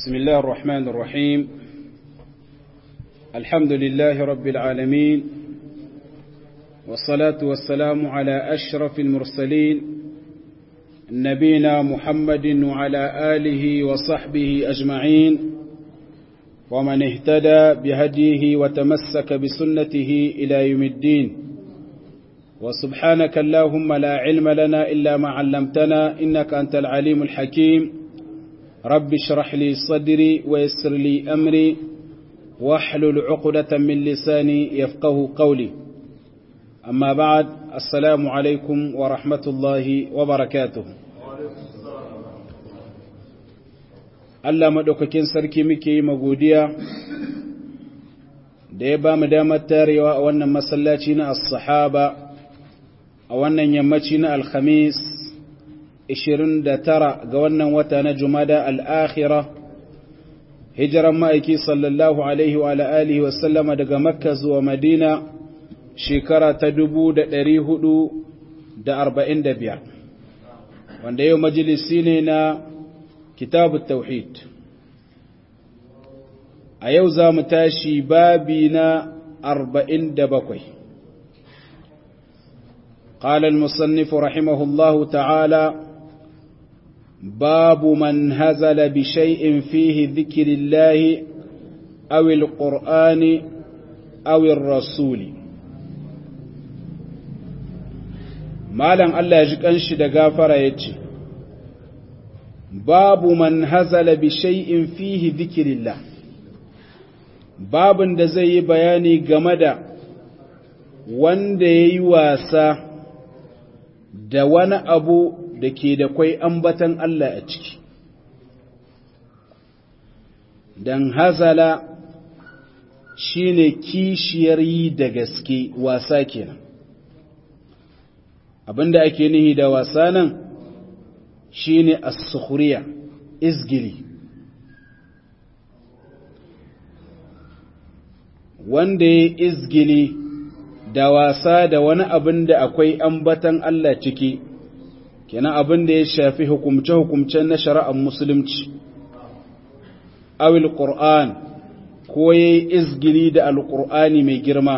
بسم الله الرحمن الرحيم الحمد لله رب العالمين والصلاة والسلام على أشرف المرسلين نبينا محمد وعلى آله وصحبه أجمعين ومن اهتدى بهديه وتمسك بسنته إلى يوم الدين وسبحانك اللهم لا علم لنا إلا ما علمتنا إنك أنت العليم الحكيم رب اشرح لي صدري ويسر لي أمري واحلل عقدة من لساني يفقه قولي أما بعد السلام عليكم ورحمة الله وبركاته Allah maɗaukakin sarki muke yi magodiya da ya ba mu damar tarewa a wannan masallaci na as-sahaba a wannan yammaci na alhamis 29 ga wannan wata na jumada al'akhira hijiran ma'aiki sallallahu alaihi wa alihi wasallama daga makka zuwa madina shekara ta 445 wanda yau majalisi ne na kitabu tauhid a yau za mu tashi babi na 47 قال المصنف رحمه الله تعالى باب من هزل بشيء فيه ذكر الله أو القرآن أو الرسول مالا الله يجيك أنشي دقافر يجي باب من هزل بشيء فيه ذكر الله باب da zai yi bayani game da wanda ya yi wasa da wani abu da ke da kwai ambatan Allah a ciki. Don hazala shi ne kishiyar yi da gaske wasa kenan. Abinda ake nihi da wasa nan shi ne as-sukhriya izgili. Wanda ya izgili da wasa da wani abin da akwai ambatan Allah ciki, kenan abin da ya shafi hukumce-hukumcen na shari'ar musulunci, awil Qur'an ko ya yi izgili da alƙur'ani mai girma,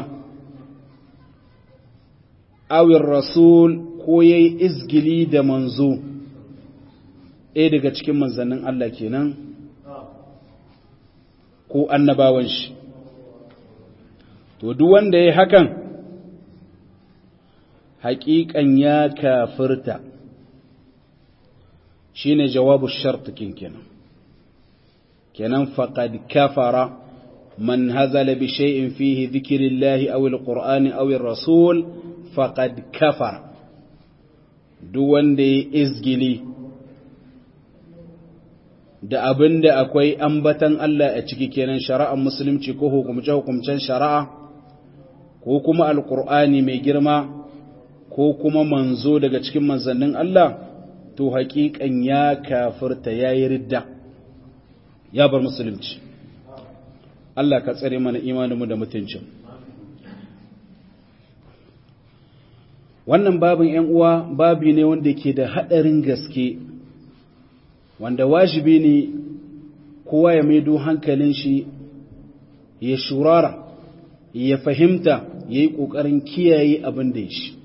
awil Rasul ko ya yi izgili da manzo, ɗaya daga cikin manzannin Allah kenan, ko annabawan shi. To, duk wanda ya yi hakan, haƙiƙan ya kafirta shi ne jawabu shartukin kenan kenan faƙad kafara man hazala bi shay'in fihi dhikrillahi aw alqur'ani aw rasul faqad kafara duk wanda ya izgili da abinda akwai ambatan Allah a ciki kenan shari'ar musulunci ko hukumce hukumcen shari'a ko kuma alqur'ani mai girma ko kuma manzo daga cikin manzannin Allah to haƙiƙan ya kafirta ya yi ridda ya bar musulunci Allah ka tsare mana imaninmu da mutuncin wannan babin ‘yan uwa babi ne wanda ke da haɗarin gaske wanda wajibi ne kowa ya maido hankalin shi ya shurara ya fahimta ya yi ƙoƙarin kiyaye abin da ya shi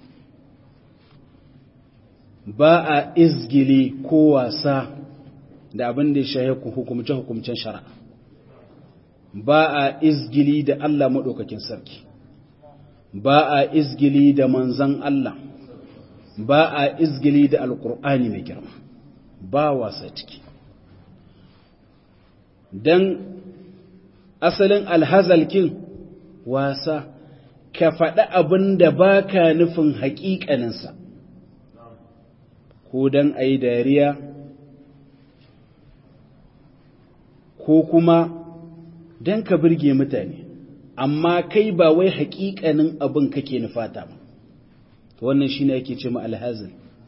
ba a izgili ko wasa da abin da ya shahe hukumce-hukumcen shari'a ba a izgili da Allah maɗaukakin sarki ba a izgili da manzan Allah ba a izgili da alƙur'ani mai girma ba wasa ciki don asalin alhazalkin wasa ka faɗi abin da ba ka nufin haƙiƙaninsa ko don a yi dariya ko kuma don ka birge mutane amma kai ba wai haƙiƙanin abin kake nufata ba wannan shi ne ake ce ma alhazin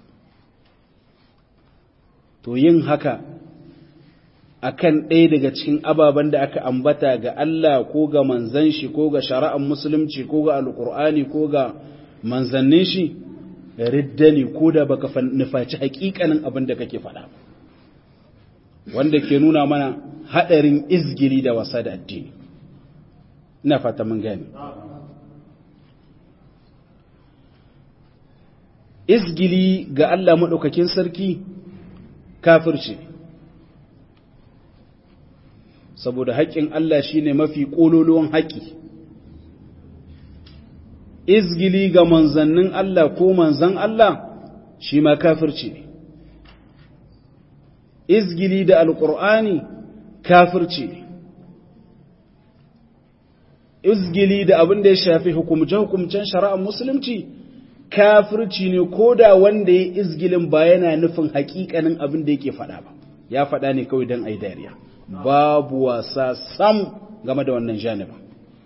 to yin haka akan ɗaya daga cikin ababen da aka ambata ga Allah ko ga manzan shi ko ga shari'ar musulunci ko ga alƙur'ani ko ga manzannin shi ridda ne ko da baka nufaci hakikanin abin da kake faɗa wanda ke nuna mana haɗarin izgili da wasa da addini ina fata mun gani izgili ga Allah maɗaukakin sarki kafirce saboda haƙƙin Allah shine mafi ƙololuwan haƙƙi izgili ga manzannin Allah ko manzan Allah shi ma kafirce izgili da alƙur'ani kafirce izgili da abin da ya shafi hukumce-hukumcen shari'ar musulunci kafirci ne ko da wanda ya izgilin ba yana nufin hakikanin abin da yake faɗa ba ya faɗa ne kawai don ai dariya babu wasa sam game da wannan janibin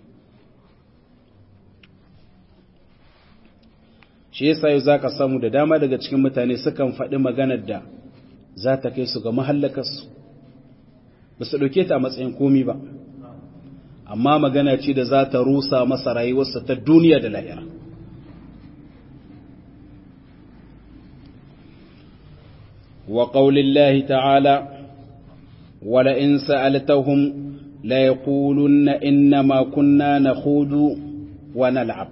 shi yasa yau za ka samu da dama daga cikin mutane sukan faɗi maganar da za ta kai su ga mahallakarsu ba su ɗauke ta a matsayin komi ba amma magana ce da za ta rusa masa rayuwarsa ta duniya da lahira وقول الله تعالى ولئن سألتهم ليقولن إنما كنا نخوض ونلعب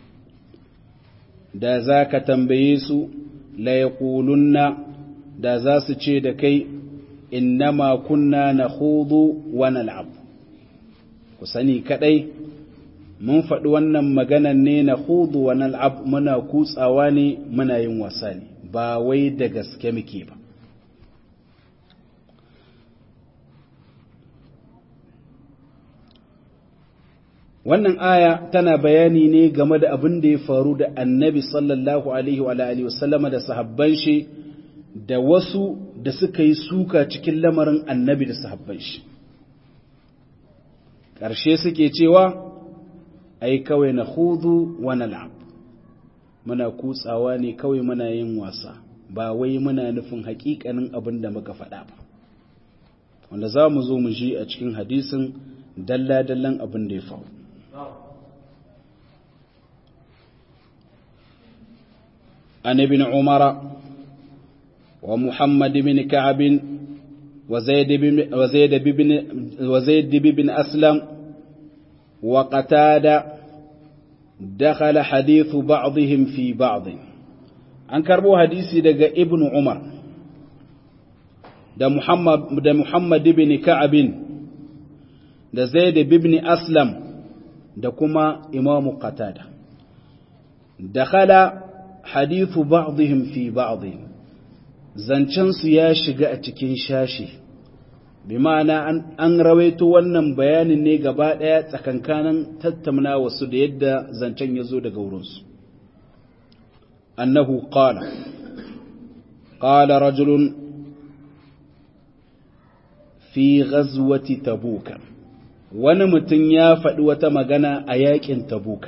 da za ka tambaye su laiƙulunna da za su ce da kai innama kunna na hudu wa nal'ab ku sani kadai mun faɗi wannan maganan ne na hudu wa nal'ab muna kutsawa ne muna yin wasa ne ba wai da gaske muke ba wannan aya tana bayani ne game da abin da ya faru da annabi sallallahu alaihi wa alihi wasallama da sahabban shi da wasu da suka yi suka cikin lamarin annabi da sahabban shi ƙarshe suke cewa ai kawai na hudu wa nal'ab muna kutsawa ne kawai muna yin wasa ba wai muna nufin haƙiƙanin abin da muka faɗa ba wanda za mu zo mu ji a cikin hadisin dalla-dallan abin da ya faru عن ابن عمر ومحمد بن كعب وزيد بن وزيد بن وزيد بن أسلم وقتادة دخل حديث بعضهم في بعض عن كربو حديثي دقى ابن عمر ده محمد ده محمد بن كعب ده زيد بن أسلم ده كما إمام قتادة دخل hadithu ba'dihim fi ba'dhin zancen su ya shiga a cikin shashi bi ma'ana an rawaito wannan bayanin ne gaba daya tsakankanin tattauna wasu da yadda zancen ya zo daga wurinsu annahu qala qala rajulun fi ghazwati tabuka wani mutum ya faɗi wata magana a yakin tabuka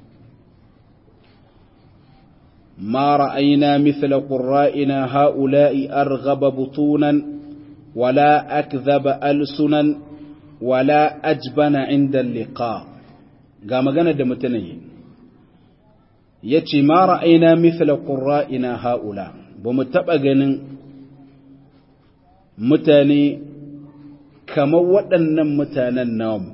ما رأينا مثل قرائنا هؤلاء أرغب بطونا ولا أكذب ألسنا ولا أجبن عند اللقاء قام قنا دمتني يتي ما رأينا مثل قرائنا هؤلاء بمتبقن متاني كما ودنا متانا النوم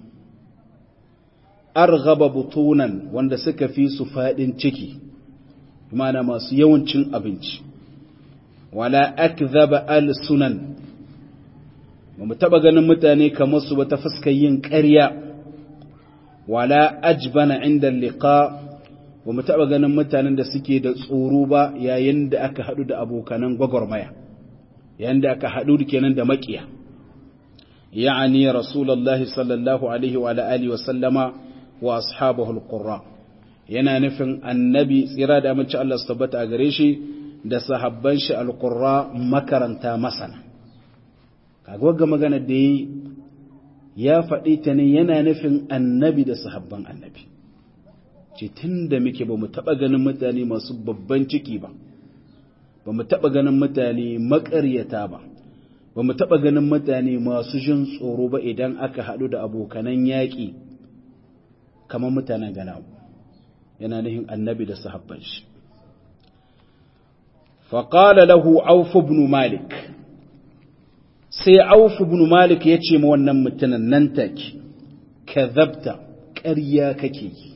أرغب بطونا واندسك في سفاد تكي mana masu yawancin abinci wala akzaba al-sunan ba mu taba ganin mutane kamar su ba ta fuskar yin ƙarya wala ajbana inda liqa ba mu taba ganin mutanen da suke da tsoro ba yayin da aka hadu da abokanan gwagwarmaya yayin da aka hadu kenan da makiya ya'ani rasulullahi sallallahu alaihi wa alihi wa sallama wa ashabahu al-qurra yana nufin annabi tsira da amince Allah su tabbata a gare shi da sahabban shi alƙurra makaranta masana kaga wagga magana da yi ya faɗi ta ne yana nufin annabi da sahabban annabi ce tun da muke ba mu taɓa ganin mutane masu babban ciki ba ba mu taɓa ganin mutane maƙaryata ba ba mu taɓa ganin mutane masu jin tsoro ba idan aka haɗu da abokanan yaƙi kamar mutanen ganawa yana nihin annabi da sahabban shi faƙala lahu auf ibn malik sai auf ibn malik ya ce ma wannan mutumin nan take kadhabta ƙarya kake yi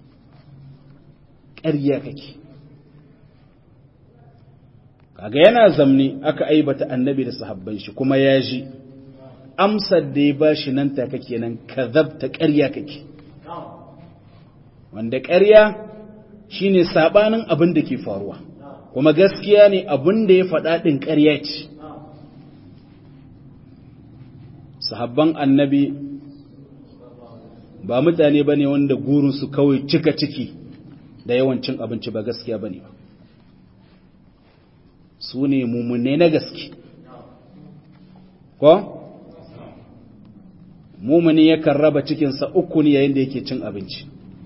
ƙarya kake kaga yana zamni aka aibata annabi da sahabban shi kuma ya ji amsar da ya bashi nan take kenan kadhabta ƙarya kake wanda ƙarya shine sabanin abin da ke faruwa kuma gaskiya ne abin da ya faɗa ɗin ƙarya ce sahabban annabi ba mutane ba ne wanda gurinsu kawai cika ciki da yawancin abinci ba gaskiya ba ne ba su ne mummune na gaske ko? mummune yakan raba cikinsa uku ne yayin da yake cin abinci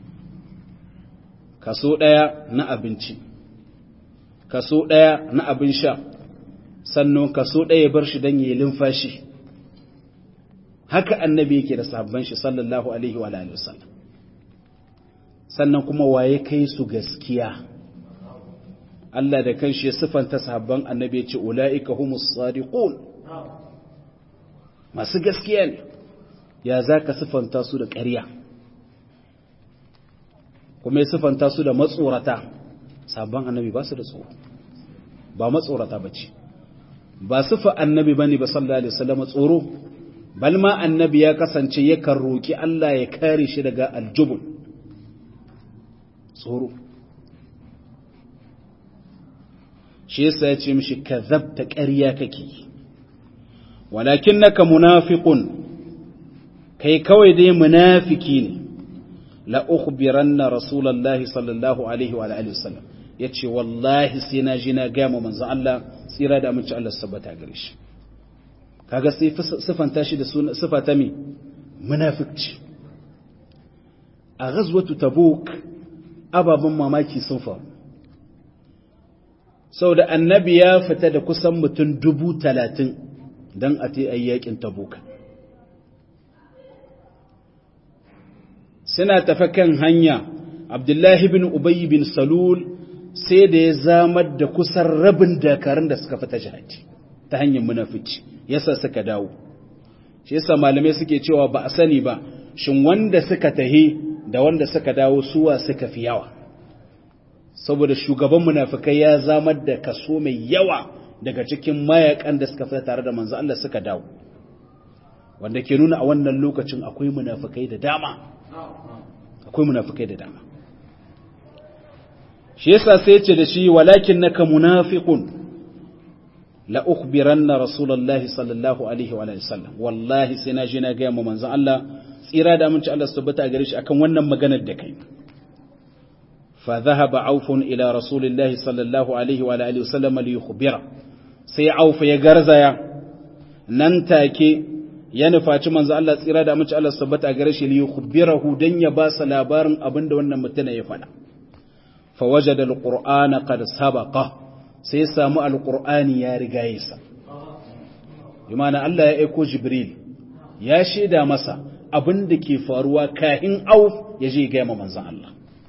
kaso ɗaya na abinci kaso ɗaya na abin sha sannan kaso ɗaya bar shi don yi limfashi haka annabi yake da sahabban shi sallallahu alaihi wa alihi wasallam sannan kuma waye kai su gaskiya Allah da kanshi ya sifanta sahabban annabi ya ce ulaika humus sadiqun masu gaskiya ne ya zaka sifanta su da ƙarya kuma ya sifanta su da matsorata sahabban annabi ba su da tsoro ba matsorata bace ba sifa annabi bane ba sallallahu alaihi wasallam tsoro bal ma annabi ya kasance yakan roki Allah ya kare shi daga aljubun tsoro shi yasa ya ce mishi kazabta ƙarya kake walakinnaka munafiqun kai kawai dai munafiki ne la ukhbiranna rasulullahi sallallahu alaihi wa alihi wasallam yace wallahi sai na ji na ga manzon Allah tsira da aminci Allah sabbata gare shi kaga sai sifanta shi da sifa ta mi munafiqci a ghazwatu tabuk ababen mamaki sun faru saboda annabi ya fita da kusan mutum dubu talatin don a ta yi yakin tabuka suna tafi kan hanya abdullahi bin ubayi bin salul sai da ya zamar da kusan rabin dakarun da suka fita jihadi ta hanyar munafici yasa suka dawo shi yasa malamai suke cewa ba a sani ba shin wanda suka tahi da wanda suka dawo suwa suka fi yawa saboda shugaban munafikai ya zamar da kaso mai yawa daga cikin mayakan da suka fita tare da manzo Allah suka dawo wanda ke nuna a wannan lokacin akwai munafikai da dama akwai munafikai da dama shi yasa sai ce da shi walakin naka munafiqun la ukhbiranna rasulullahi sallallahu alaihi wa sallam wallahi sai na je na ga mu manzon Allah tsira da aminci Allah su tabbata gare shi akan wannan maganar da kai fa dhahaba auf ila rasulillahi sallallahu alaihi wa alihi wasallam li yukhbira sai auf ya garzaya nan take ya nufaci manzo Allah tsira da aminci Allah su tabbata gare shi li yukhbirahu dan ya ba sa labarin abinda wannan mutum ya faɗa fa wajada alqur'ana qad sabaqa sai samu alqur'ani ya riga yasa Imana Allah ya aiko Jibril ya shaida masa abin da ke faruwa kahin auf ya je gaya ma manzan Allah.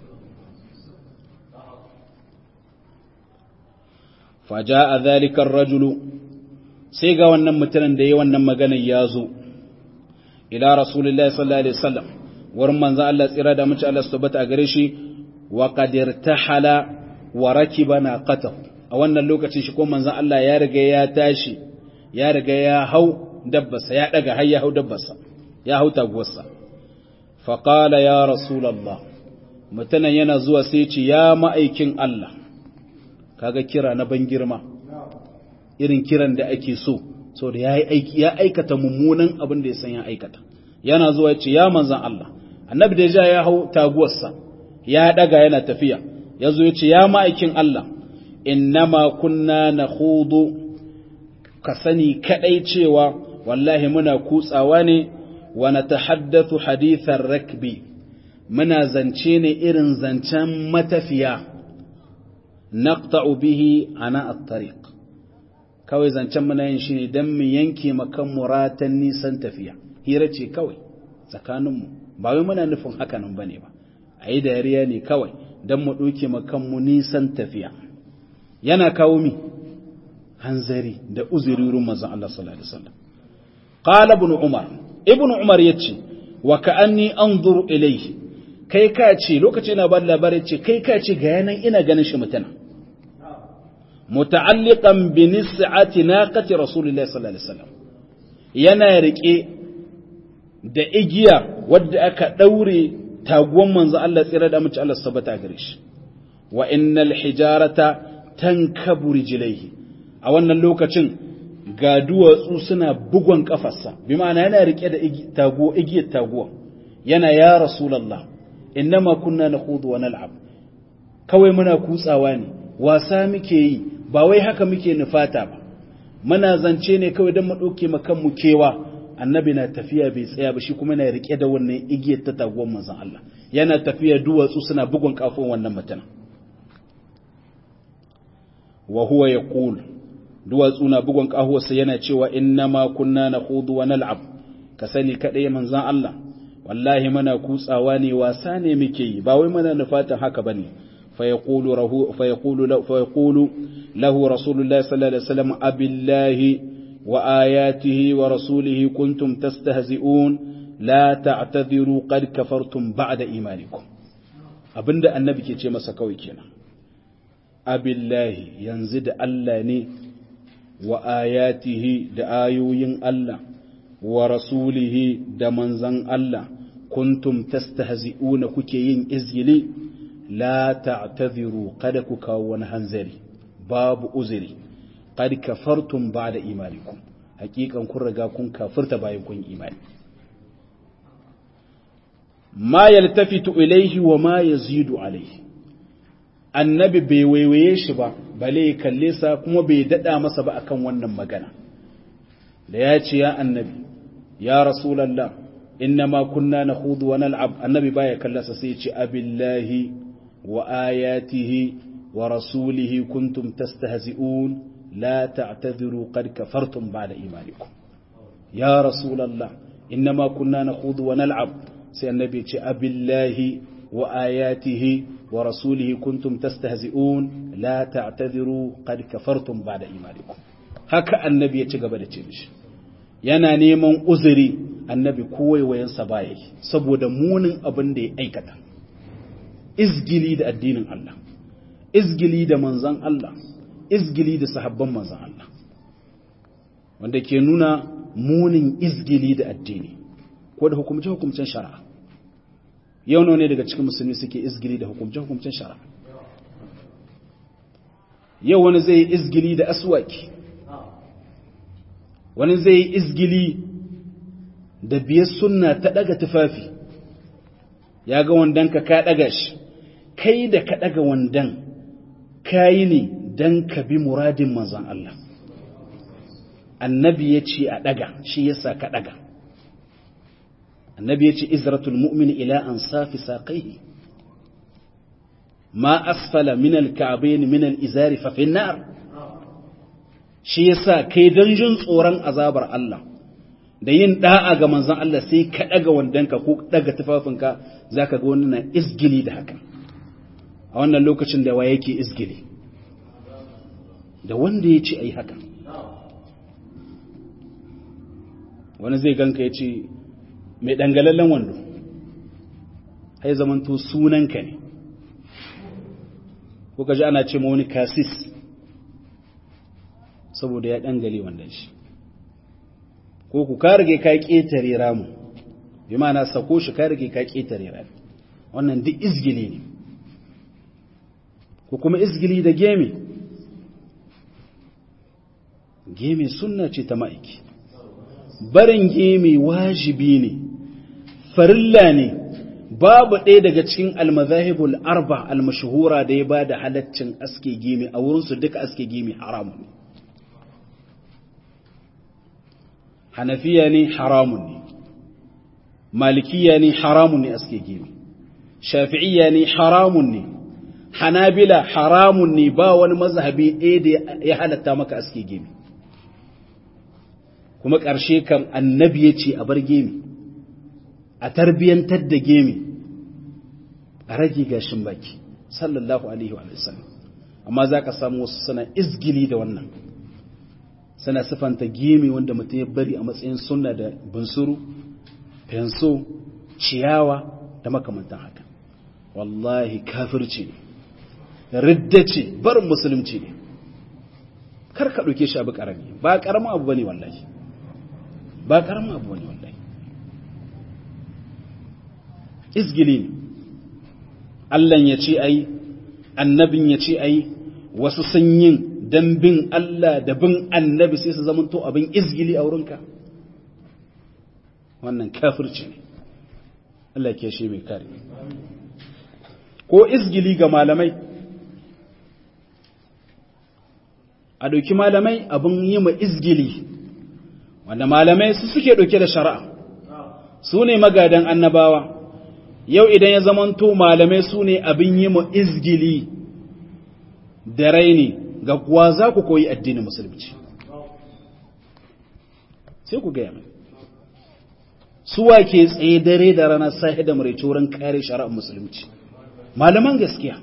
Faja a zalikar rajulu sai ga wannan mutumin da ya wannan maganar ya zo, ila Rasulullah sallallahu Alaihi wasallam wurin manzan Allah tsira da mace Allah su tabbata a gare shi, wa ƙadir ta hala wa raki bana ƙata. A wannan lokacin shi ko manzan Allah ya riga ya tashi, ya riga ya hau dabbasa, ya ɗaga har ya hau dabbasa. ya hau taguwarsa faƙala ya rasulallah mutanen yana zuwa sai ce ya ma'aikin Allah kaga kira na ban girma irin kiran da ake so so da ya aikata mummunan abin da ya san ya aikata yana zuwa ya ce ya manzan Allah annabi da ja ya hau taguwarsa ya daga yana tafiya ya zo ya ce ya ma'aikin Allah innama kunna na hudu ka sani kadai cewa wallahi muna kutsawa ne wa natahaddathu hadithar rakbi muna zance ne irin zancen matafiya naqta'u bihi ana at-tariq kawai zancen muna yin shi ne dan mu yanke makan muratan nisan tafiya hira ce kawai tsakanin mu ba wai muna nufin haka nan bane ba ayi dariya ne kawai dan mu doke makan mu nisan tafiya yana kawo mi hanzari da uzuri wurin manzon Allah sallallahu alaihi wasallam qala ibn umar ibn umar yace wa ka'anni anzuru ilayhi kai ka ce lokacin na ban labarin ce kai ka ce ga yanan ina ganin shi mutuna muta'alliqan bi nis'ati naqati rasulillahi sallallahu alaihi wasallam yana rike da igiya wadda aka daure taguwan manzo Allah tsira da mace Allah sabata gare shi wa innal hijarata tankabu rijlaihi a wannan lokacin ga duwatsu suna bugon kafarsa bi ma'ana yana rike da taguwa igiyar taguwa yana ya rasulullah innama kunna nakhudu wa nal'ab kawai muna kutsawa ne wasa muke yi ba wai haka muke nufata ba muna zance ne kawai don mu dauke makan mu kewa annabi na tafiya bai tsaya ba shi kuma yana rike da wannan igiyar ta taguwar manzon Allah yana tafiya duwatsu suna bugun kafin wannan mutum wa huwa yaqul duwatsu na bugun kahuwarsa yana cewa innama kunna nakhudu wa nal'ab ka sani kadai manzon Allah wallahi muna kutsawa ne wasa ne muke yi ba wai muna nufatan haka bane fa yaqulu rahu fa yaqulu lahu fa yaqulu lahu rasulullahi sallallahu alaihi wasallam abillahi wa ayatihi wa rasulihi kuntum tastahzi'un la ta'tadhiru qad kafartum ba'da imanikum abinda annabi ke ce masa kawai kenan abillahi yanzu da Allah ne wa ayatihi da ayoyin Allah wa rasulihi da manzan Allah kuntum tastahzi'una kuke yin izgili la ta'tadhiru kada ku kawo wani hanzari babu uzuri qad kafartum ba'da imanikum hakikan kun riga kun kafirta bayan kun imani ma yaltafitu ilayhi wa ma yazidu alayhi annabi bai waiwaye shi ba bale ya kalle sa kuma bai dada masa ba akan wannan magana da ya ce ya annabi ya rasulallah inna ma kunna nakhudu wa nal'ab annabi baya kallasa sai ya ce abillahi wa ayatihi wa rasulihi kuntum tastahzi'un la ta'tadhiru qad kafartum ba'da imanikum ya rasulallah inna ma kunna nakhudu wa nal'ab sai annabi ya ce abillahi wa ayatihi wa rasulihi kuntum tastahzi'un la ta'tadhiru qad kafartum ba'da imanikum haka annabi ya ci gaba da ce mishi yana neman uzuri annabi kowaiwayensa baya yi saboda munin abin da ya aikata izgili da addinin Allah izgili da manzan Allah izgili da sahabban manzan Allah wanda ke nuna munin izgili da addini ko da hukumce-hukumcen shari'a yau ne daga cikin musulmi suke izgili da hukumce-hukumcen shari'a yau wani zai yi izgili da aswaki wani zai yi izgili da biyar sunna ta daga tufafi ya ga wandan ka ka daga shi kai da ka daga wandan kayi ne don ka bi muradin manzan Allah annabi ya ce a daga shi yasa ka daga annabi ya ce izratul mu'min ila an safi saƙaihi ma asfala min al-ka'bayn min al-izari fa fi nar shi yasa kai don jin tsoron azabar Allah da yin da'a ga manzon Allah sai ka daga wandanka ko daga tufafinka zaka ga wani na izgili da haka a wannan lokacin da waye yake izgili da wanda ya ce ai haka wani zai ganka ya ce mai dangalallen wando ai zamanto sunanka ne ko ka ji ana ce ma wani kasis saboda ya dangale wannan shi ko ku ka rage ka ƙetare ramu bi ma'ana sako shi ka rage ka ƙetare ramu wannan duk izgili ne ko kuma izgili da gemi gemi sunna ce ta ma'aiki barin gemi wajibi ne farilla ne babu ɗaya daga cikin almazahibul arba almashhura da ya ba da halaccin aske gemi a wurinsu duka aske gemi haramun ne hanafiya ne haramun ne malikiya ne haramun ne aske gemi shafi'iyya ne haramun ne hanabila haramun ne ba wani mazhabi ɗaya da ya halatta maka aske gemi kuma ƙarshe kan annabi ya ce a bar gemi a tarbiyyantar da gemi a rage gashin baki sallallahu alaihi wa sallam amma za ka samu wasu suna izgili da wannan suna sifanta gemi wanda mutum ya bari a matsayin sunna da bunsuru fenso ciyawa da makamantan haka wallahi kafirci ne ridda ce barin musulunci ne kar ka ɗauke shi abu ƙarami ba ƙaramin abu bane wallahi ba ƙaramin abu bane wallahi izgili ne Allah ya ce ai annabin ya ce ai wasu sun yin dan bin Allah da bin annabi sai su zamanto abin izgili a wurinka wannan kafirci ne Allah ke shi mai kare ko izgili ga malamai a ɗauki malamai abin yi ma izgili wanda malamai su suke ɗauke da shari'a su ne magadan annabawa yau idan ya zamanto malamai su ne abin yi ma izgili da raini ga kuwa za ku koyi addinin musulunci sai ku gaya mai suwa ke tsaye dare da rana sahi da maraice wurin kare shari'ar musulunci malaman gaskiya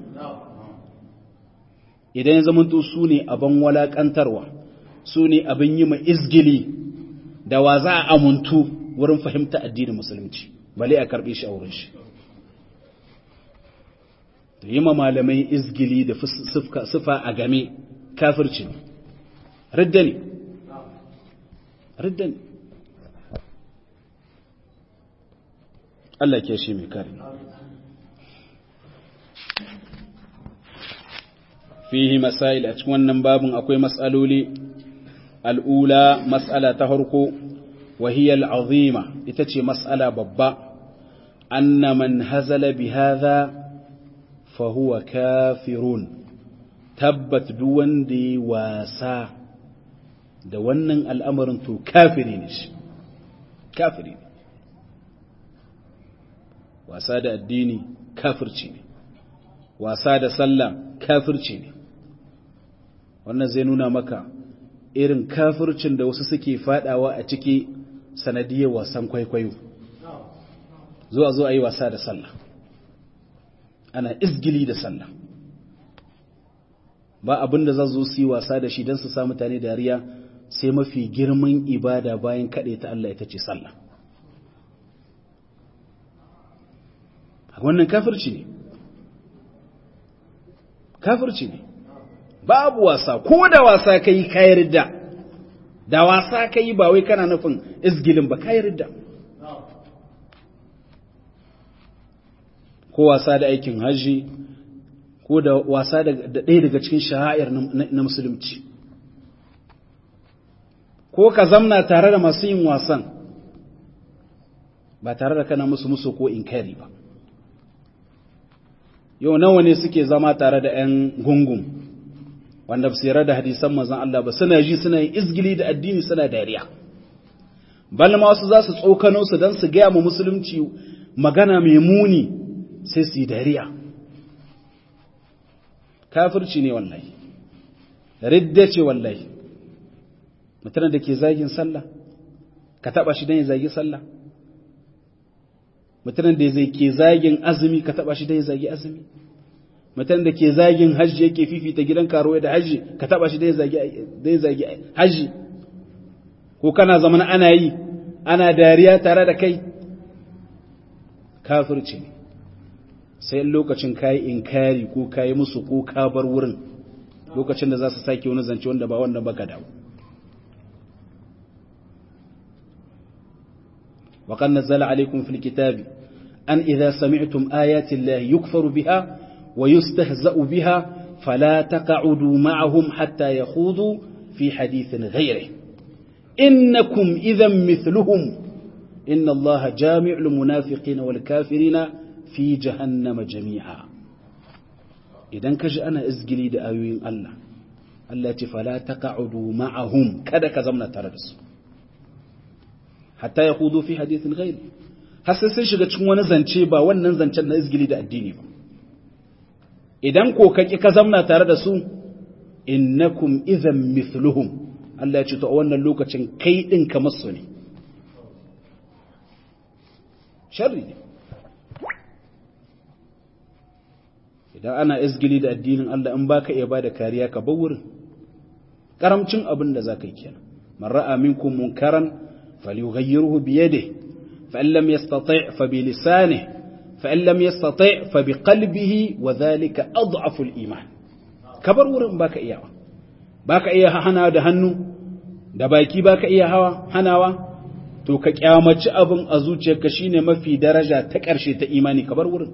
idan ya zamanto su ne abin walakantarwa su ne abin yi ma izgili da wa za a amuntu wurin fahimta addinin musulunci bale a karbe shi a wurin shi da yi ma malamai izgili da sufa a game kafirci ne ridda ne ridda ne Allah ke shi mai kare fihi masail a cikin wannan babin akwai matsaloli al'ula matsala ta harko wahiyar azima ita ce matsala babba anna man hazala bi hadha fa huwa kafirun tabbat duk wanda ya wasa da wannan al'amarin to kafiri ne shi kafiri ne wasa da addini kafirci ne wasa da sallah kafirci ne wannan zai nuna maka irin kafircin da wasu suke fadawa a ciki sanadiyar wasan kwaikwayo zuwa zo a yi wasa da sallah ana izgili da sallah ba abin da za zo su yi wasa da shi don su sa mutane dariya sai mafi girman ibada bayan kaɗe ta Allah ita ce sallah wannan kafirci ne kafirci ne babu wasa ko da wasa ka yi kayar da da wasa ka yi ba wai kana nufin izgilin ba kayar da ko wasa da aikin hajji ko da wasa da ɗaya daga cikin sha'air na musulunci ko ka zamna tare da masu yin wasan ba tare da kana musu musu ko inkari ba yau nawa ne suke zama tare da 'yan gungun wanda ba su yarda da hadisan manzon Allah ba suna ji suna yin izgili da addini suna dariya bal ma wasu za su tsokano su don su gaya mu musulunci magana mai muni sai su yi dariya kafirci ne wallahi ridda ce wallahi mutum da ke zagin sallah ka taba shi don ya zagi sallah mutum da zai ke zagin azumi ka taba shi don ya zagi azumi mutum da ke zagin hajji yake fifita gidan karuwa da hajji ka taba shi don ya zagi hajji ko kana zaman ana yi ana dariya tare da kai kafirci ne sai lokacin kayi inkari ko kayi musu ko ka bar wurin lokacin da za su sake wani zance wanda ba wannan baka dawo وقد نزل عليكم في الكتاب أن إذا سمعتم آيات الله يكفر بها ويستهزأ بها فلا تقعدوا معهم حتى يخوضوا في حديث غيره إنكم إذا مثلهم إن الله جامع المنافقين والكافرين في جهنم جميعا إذا كج أنا إزجلي دآيوين الله التي فلا تقعدوا معهم كذا كزمنا تردس hatta ya hudu fi hadithin ghairi har sai sun shiga cikin wani zance ba wannan zancen na izgili da addini ba idan ko ka ki ka zamna tare da su innakum idhan mithluhum Allah ya ce to a wannan lokacin kai din kamar su ne sharri ne idan ana izgili da addinin Allah in baka iya bada kariya ka bar wurin karamcin abin da zaka yi kenan man ra'a minkum munkaran falyughayyirhu bi yadihi fa in lam yastati' fa bi lisanihi fa in lam yastati' fa bi qalbihi wa dhalika adhafu al-iman kabar wurin baka iyawa baka iya hana da hannu da baki baka iya hawa hanawa to ka kyamaci abin a zuciyarka shine mafi daraja ta ƙarshe ta imani kabar wurin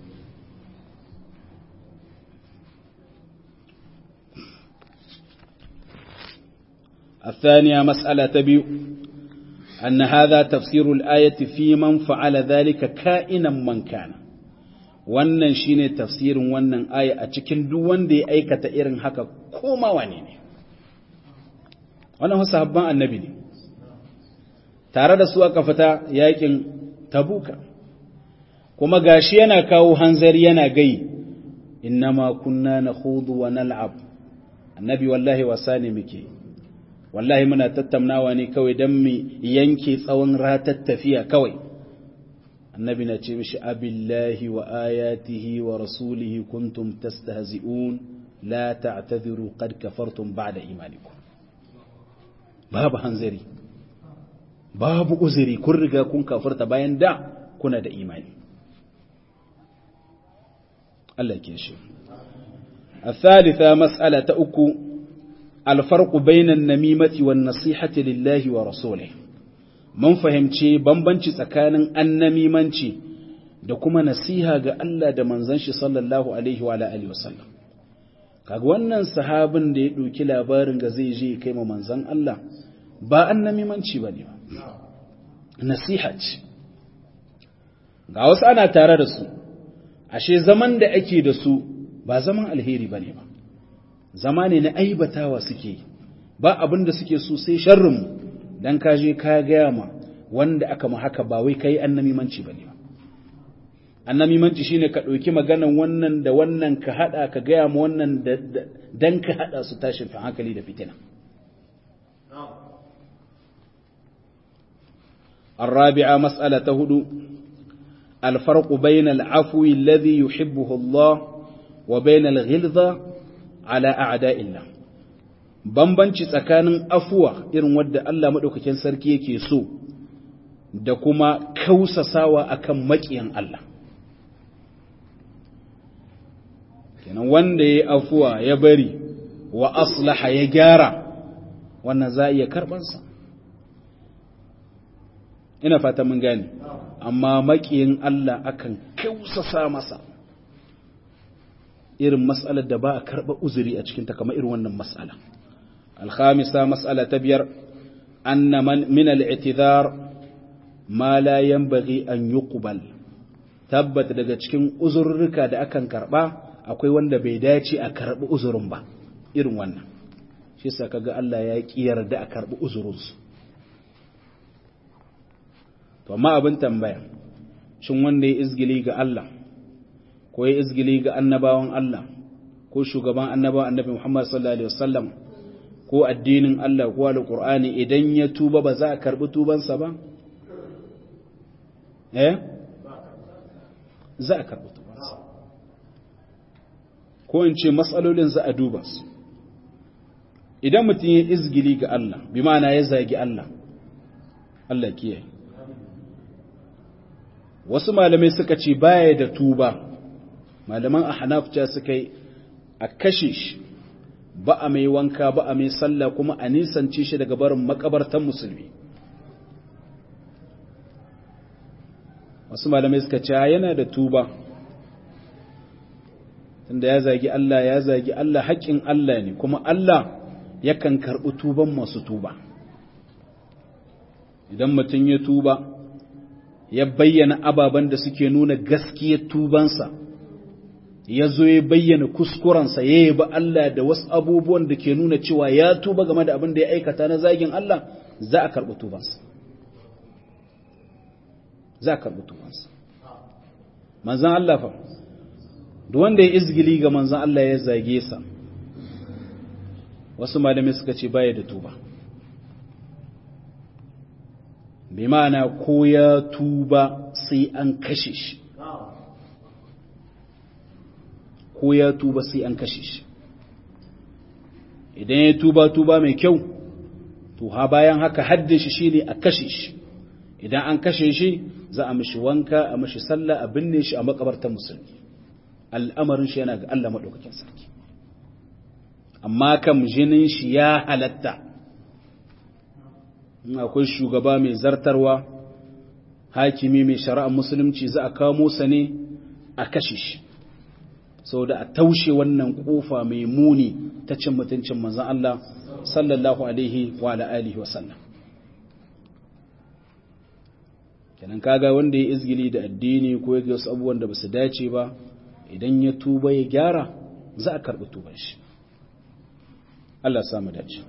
الثانية مسألة تبيو أن هذا تفسير الآية في من فعل ذلك كائنا من كان wannan shine tafsirin wannan aya a cikin duk wanda ya aikata irin haka koma wane ne wannan sahabban annabi ne tare da su aka fita yakin tabuka kuma gashi yana kawo hanzari yana gai innama kunna nakhudu wa nal'ab annabi wallahi wasa ne muke wallahi muna tattaunawa ne kawai dan mu yanke tsawon ratar tafiya kawai annabi na ce mishi abillahi wa ayatihi wa rasulihi kuntum tastahzi'un la ta'tadhiru qad kafartum ba'da imanikum babu hanzari babu uzuri kun riga kun kafarta bayan da kuna da imani Allah ke shi الثالثة مسألة أكو الفرق بين النميمة والنصيحة لله ورسوله mun fahimci bambanci tsakanin annamimanci da kuma nasiha ga Allah da manzon shi sallallahu alaihi wa alihi wasallam kaga wannan sahabin da ya ɗauki labarin ga zai je kai ma manzon Allah ba annamimanci bane ba nasiha ce ga wasu ana tare da su ashe zaman da ake da su ba zaman alheri bane ba zama ne na aibatawa suke ba abin da suke so sai sharrin mu dan ka je ka gaya ma wanda aka ma haka ba wai kai annamimanci bane ba annamimanci shine ka ɗauki maganan wannan da wannan ka hada ka gaya ma wannan dan ka hada su tashin hankali da fitina الرابعة مسألة هدو الفرق بين العفو الذي يحبه الله وبين الغلظة على أعداء الله bambanci tsakanin afuwa irin wadda Allah maɗaukakin sarki yake so da kuma kausasawa akan maƙiyan Allah kenan wanda ya afuwa ya bari wa aslaha ya gyara wannan za a iya karɓansa ina fata mun gane amma maƙiyin Allah akan kausasa masa irin mas'alar da ba a karɓa uzuri a cikinta kamar irin wannan mas'ala الخامسة مسألة تبير أن من, من الاعتذار ما لا ينبغي أن يقبل تبت daga cikin uzurruka da akan karba akwai wanda bai dace a karbi uzurin ba irin wannan shi yasa kaga Allah ya ki yarda a karbi uzurin su to amma abin tambaya shin wanda ya izgili ga Allah ko ya izgili ga annabawan Allah ko shugaban annabawan annabi Muhammad sallallahu alaihi wasallam ko addinin Allah ko alƙur'ani idan ya tuba ba za a karɓi tubansa ba? Eh? Za a karɓi tubansa. Ko in ce matsalolin za a duba su. Idan mutum ya izgili ga Allah, bi ma'ana ya zagi Allah, Allah kiyaye. Wasu malamai suka ce baya da tuba, malaman a hanafca suka yi a kashe shi. ba a mai wanka ba a mai sallah kuma a nisance shi daga barin makabartan musulmi wasu malamai suka ce yana da tuba tunda ya zagi Allah ya zagi Allah haƙƙin Allah ne kuma Allah yakan karɓi tuban masu tuba idan mutum ya tuba ya bayyana ababen da suke nuna gaskiyar tubansa ya zo ya bayyana kuskurensa ya yi ba Allah da wasu abubuwan da ke nuna cewa ya tuba game da abin da ya aikata na zagin Allah za a karɓi tubansa za a karɓi tubansa manzan Allah fa duk wanda ya izgili ga manzan Allah ya zage sa wasu malamai suka ce baya da tuba bi ma'ana ko ya tuba sai an kashe shi ko ya tuba sai an kashe shi idan ya tuba tuba mai kyau to ha bayan haka haddin shi shine a kashe shi idan an kashe shi za a mishi wanka a mishi sallah a binne shi a makabartar musulmi al'amarin shi yana ga Allah madaukakin sarki amma kam jinin shi ya halatta in akwai shugaba mai zartarwa hakimi mai shari'ar musulunci za a kamo sa ne a kashe shi saboda a taushe wannan kofa mai muni ta cin mutuncin manzon Allah sallallahu alaihi wa alihi wa sallam kenan kaga wanda ya izgili da addini ko ya wasu abubuwan da basu dace ba idan ya tuba ya gyara za a karbi tuban shi Allah ya samu dace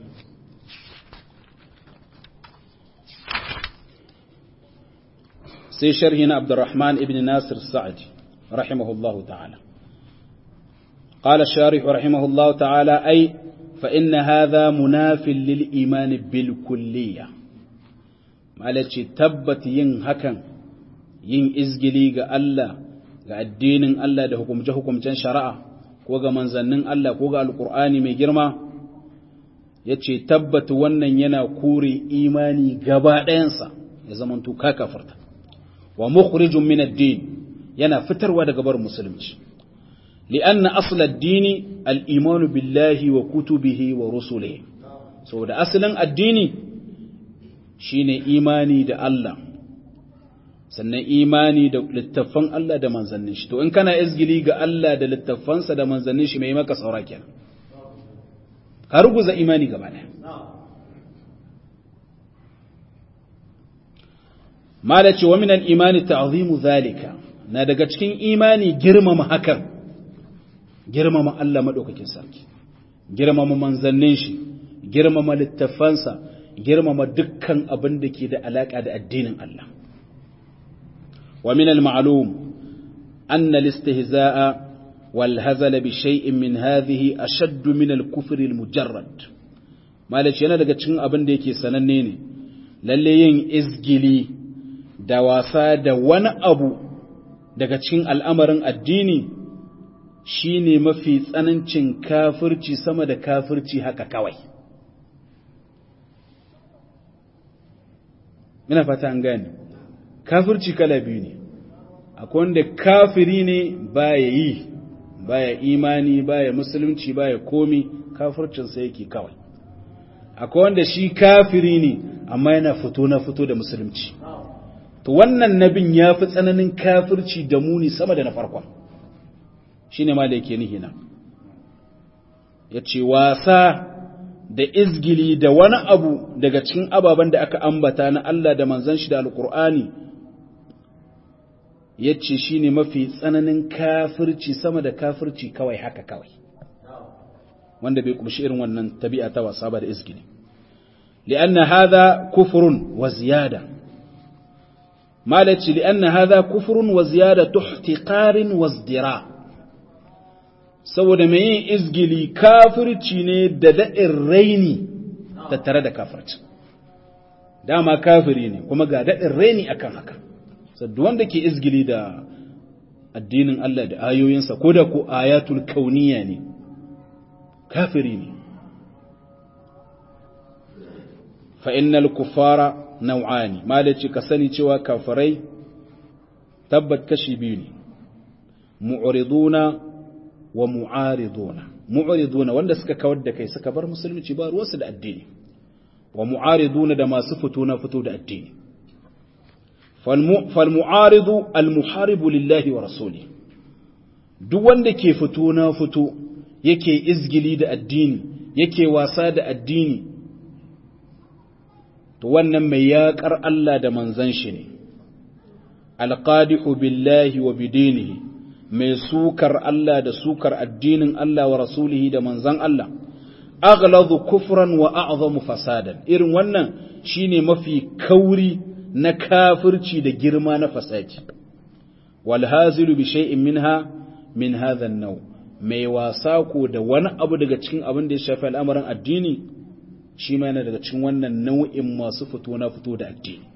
sai sharhi na Abdurrahman ibn Nasir Sa'di rahimahullahu ta'ala قال الشارح رحمه الله تعالى أي فإن هذا مناف للإيمان بالكلية malace tabbat yin hakan yin izgili ga Allah ga addinin Allah da hukumce-hukumcen shari'a ko ga manzannin Allah ko ga alkur'ani mai girma ya ce tabbat wannan yana kore imani gaba ɗayansa ya zamanto ka kafarta wa mukhrijun min ad-din yana fitarwa daga bar musulunci li'anna asl ad-dini al-iman billahi wa kutubihi wa rusulihi saboda asalin addini shine imani da Allah sannan imani da littattafan Allah da manzannin shi to in kana izgili ga Allah da littattafansa da manzannin shi mai maka saura kenan ka ruguza imani gaba ɗaya mala ce wa minal imani ta'zimu zalika na daga cikin imani girmama hakan girmama Allah madaukakin sarki girmama manzannin shi girmama littafansa girmama dukkan abin da ke da alaka da addinin Allah wa min al-ma'lum anna al-istihza'a wal hazala bi shay'in min hadhihi ashadd min al-kufr al-mujarrad malaci yana daga cikin abin da yake sananne ne lalle yin izgili da wasa da wani abu daga cikin al'amarin addini shine mafi tsanancin kafirci sama da kafirci haka kawai ina fata an gane kafirci kala biyu ne akwai wanda kafiri ne baya yi baya imani baya musulunci baya komi kafircinsa yake kawai akwai wanda shi kafiri ne amma yana fito na fito da musulunci to wannan nabin ya fi tsananin kafirci da muni sama da na farkon shi ne ma da yake nihina ya ce wasa da izgili da wani abu daga cikin ababen da aka ambata na Allah da manzan shi da alkur'ani ya ce shi ne mafi tsananin kafirci sama da kafirci kawai haka kawai wanda bai kumshi irin wannan tabi'a ta wasa ba da izgili li'anna hadha kufrun wa ziyada malaci li'anna hadha kufrun wa ziyada tuhtiqarin wa izdira saboda mai yin izgili kafirci ne da daɗin raini tattare da kafirci dama kafiri ne kuma ga daɗin raini akan haka saddu wanda ke izgili da addinin Allah da ayoyinsa ko da ko ayatul kauniya ne kafiri ne fa'innal kufara nau'ani malaci ka sani cewa kafirai tabbat kashi biyu ne mu'uriduna wa mu'ariduna mu'ariduna wanda suka kawar da kai suka bar musulunci ba ruwansu da addini wa mu'ariduna da masu fito na fito da addini fal mu'aridu al muharibu lillahi wa rasuli duk wanda ke fito na fito yake izgili da addini yake wasa da addini to wannan mai yaƙar Allah da manzon shi ne alqadihu billahi wa bidinihi mai sukar Allah da sukar addinin Allah wa rasulihi da manzan Allah aghladu kufran wa a'zamu fasadan irin wannan shine mafi kauri na kafirci da girma na fasadi wal hazilu bi shay'in minha min hadha an-naw mai wasa ko da wani abu daga cikin abin da ya shafi al'amarin addini shi ma yana daga cikin wannan nau'in masu fito na fito da addini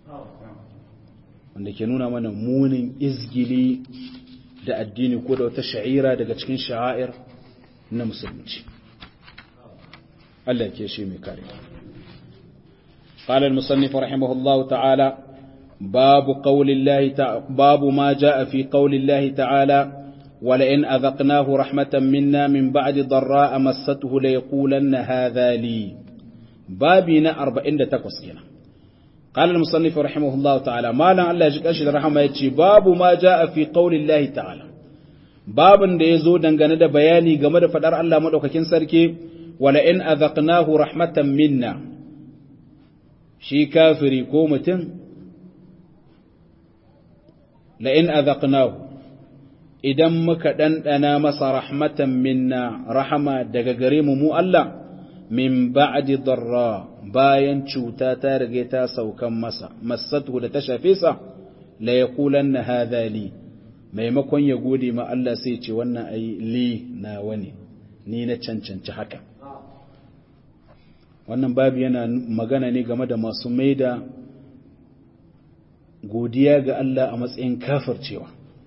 wanda ke nuna mana munin izgili da addini ko da wata sha'ira daga cikin sha'air na musulunci Allah ke shi mai kare قال المصنف رحمه الله تعالى باب قول الله تعالى باب ما جاء في قول الله تعالى ولئن أذقناه رحمة منا من بعد ضراء مسته ليقولن هذا لي بابنا أربعين تقصينا قال المصنف رحمه الله تعالى ما لن الله يجيك أشد رحمه يتشي باب ما جاء في قول الله تعالى باب da ya zo dangane da bayani game da faɗar Allah maɗaukakin sarki wala'in azaqnahu rahmatan minna shi kafiri ko mutum la'in azaqnahu idan muka ɗanɗana masa rahmatan minna rahama daga gare mu mu Allah min ba'di darra bayan cuta ta rage ta saukan masa masatu da ta shafe sa la yaqulanna hadha li maimakon ya gode ma Allah sai ce wannan ai li na wani ni na cancanci haka wannan babu yana magana ne game da masu maida godiya ga Allah a matsayin kafircewa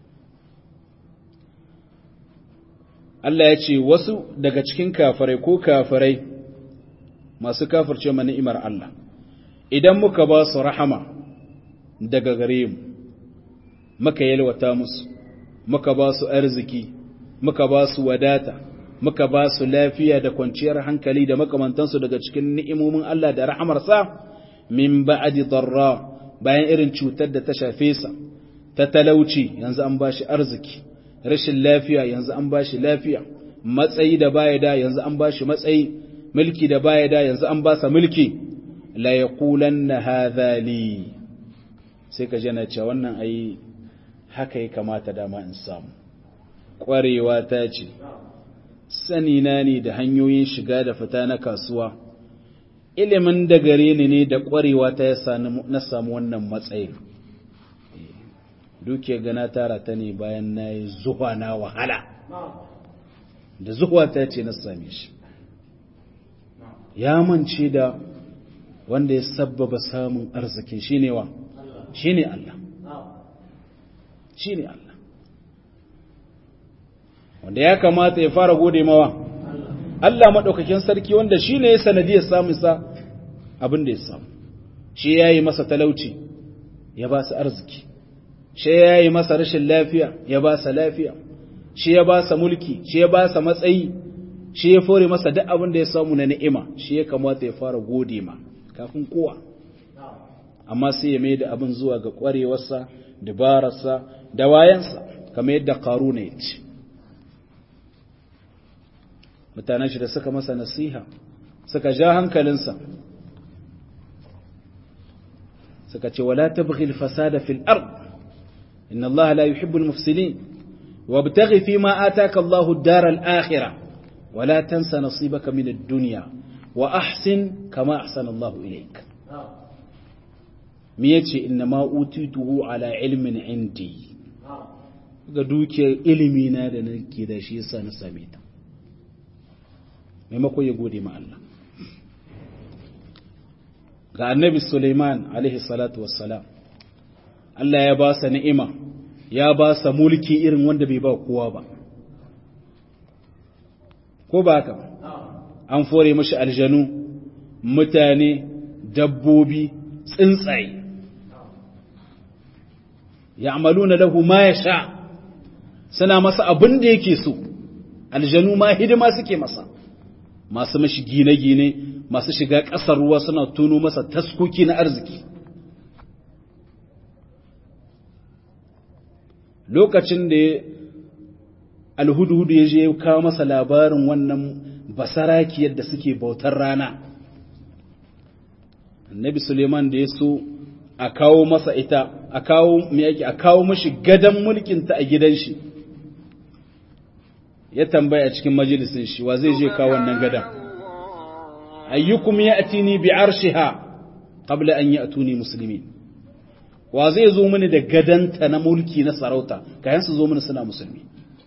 Allah ya ce wasu daga cikin kafirai ko kafirai masu kafirce ma ni'imar Allah idan muka ba su rahama daga gare mu muka yalwata musu muka ba su arziki muka ba su wadata muka ba su lafiya da kwanciyar hankali da makamantansu daga cikin ni'imomin Allah da rahamarsa min ba'di darra bayan irin cutar da ta shafe sa ta talauci yanzu an ba shi arziki rashin lafiya yanzu an ba shi lafiya matsayi da baya da yanzu an ba shi matsayi mulki da baya da yanzu an ba sa mulki la yaqulanna hadha li sai ka jana cewa wannan ai haka ya kamata dama in samu kwarewa ta ce sani na ne da hanyoyin shiga da fita na kasuwa ilimin da gare ni ne da kwarewa ta ya na samu wannan matsayin dukiyar gana tara ta ne bayan na yi zuwa na wahala da zuwa ta ce na same shi ya mance da wanda ya sabbaba samun arzikin shi ne wa shi ne Allah shi ne Allah wanda ya kamata ya fara gode mawa Allah maɗaukakin sarki wanda shi ne ya sanadiyar samunsa abin da ya samu shi ya yi masa talauci ya ba su arziki shi ya yi masa rashin lafiya ya ba sa lafiya shi ya ba sa mulki shi ya ba sa matsayi shi ya fore masa duk abin da ya samu na ni'ima shi ya kamata ya fara gode ma kafin kowa amma sai ya mai da abin zuwa ga ƙwarewarsa dabararsa da wayansa kamar yadda ƙaruna ya ce mutanen shi da suka masa nasiha suka ja hankalinsa suka ce wala tabghi al-fasada fil ard inna Allah la yuhibbu al-mufsidin wabtaghi fima ataka Allah ad-dar al-akhirah wala tansa nasibaka min ad-dunya wa ahsin kama ahsana Allah ilayk me yace inna ma utituhu ala ilmin indi ga dukiyar ilimi na da nake da shi yasa na same ta maimakon ya gode ma Allah ga annabi Suleiman alaihi salatu wassalam Allah ya ba sa ni'ima ya ba sa mulki irin wanda bai ba kowa ba ko ba haka an fore mashi aljanu mutane dabbobi tsuntsaye ya'maluna lahu ma yasha suna masa abin da yake so aljanu ma hidima suke masa masu mashi gine-gine masu shiga ƙasar ruwa suna tono masa taskoki na arziki lokacin da alhudu ya je kawo masa labarin wannan basarakiyar da suke bautar rana annabi suleiman da ya so a kawo masa ita a kawo yake a kawo mashi gadon mulkinta a gidan shi ya tambaya cikin majalisin shi wa zai je kawo wannan gadan ayyukum ya'tini bi arshiha qabla an ya'tuni muslimin wa zai zo mini da gadanta na mulki na sarauta kayan su zo mini suna musulmi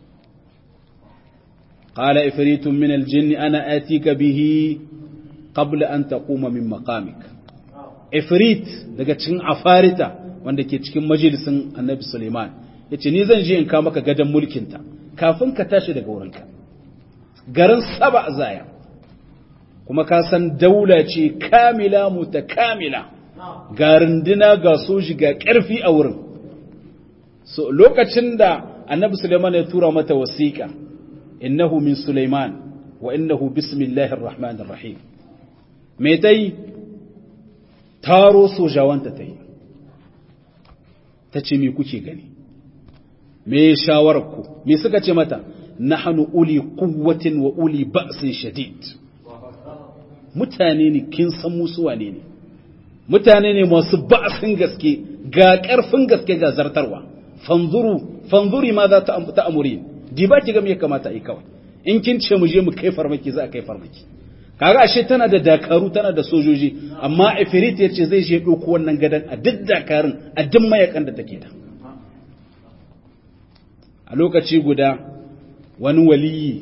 qala ifritun min aljinni ana atika bihi qabla an taquma min maqamik ifrit daga cikin afarita wanda ke cikin majalisin annabi suleiman yace ni zan je in ka maka gadan mulkinta kafin ka tashi daga wurinka garin saba zaya kuma ka san daula ce kamila mutakamila ga runduna ga soji ga ƙarfi a wurin so lokacin da annabi suleiman ya tura mata wasiƙa innahu min suleiman wa innahu bismillahir rahmanir rahim me ta yi taro sojawanta ta yi ta ce me kuke gani me shawararku me suka ce mata nahnu uli quwwatin wa uli ba'sin shadid mutane ne kin san musu wane ne mutane ne masu ba'sin gaske ga karfin gaske ga zartarwa fanzuru fanzuri ma za ta amuri di ba ki ga me kamata yi kawai in kin ce mu je mu kai farmaki za a kai farmaki kaga ashe tana da dakaru tana da sojoji amma ifrit yace zai je doko wannan gadan a duk dakarun a duk mayakan da take da a lokaci guda wani waliyi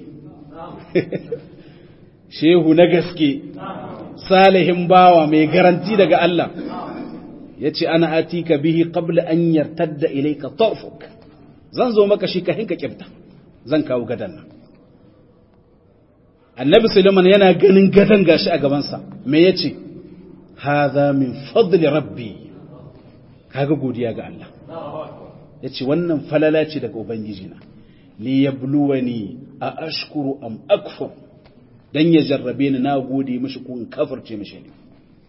shehu na gaske salihin bawa mai garanti daga Allah ya ce ana atika bihi qabla an yartadda ilayka tarfuk zan zo maka shi ka hinka kibta zan kawo gadan nan annabi sulaiman yana ganin gadan gashi a gabansa me yace hadha min fadli rabbi kaga godiya ga Allah yace wannan falala ce daga ubangijina li yabluwani a ashkuru am akfur dan ya jarrabe ni na gode mishi ko in kafirce mishi ne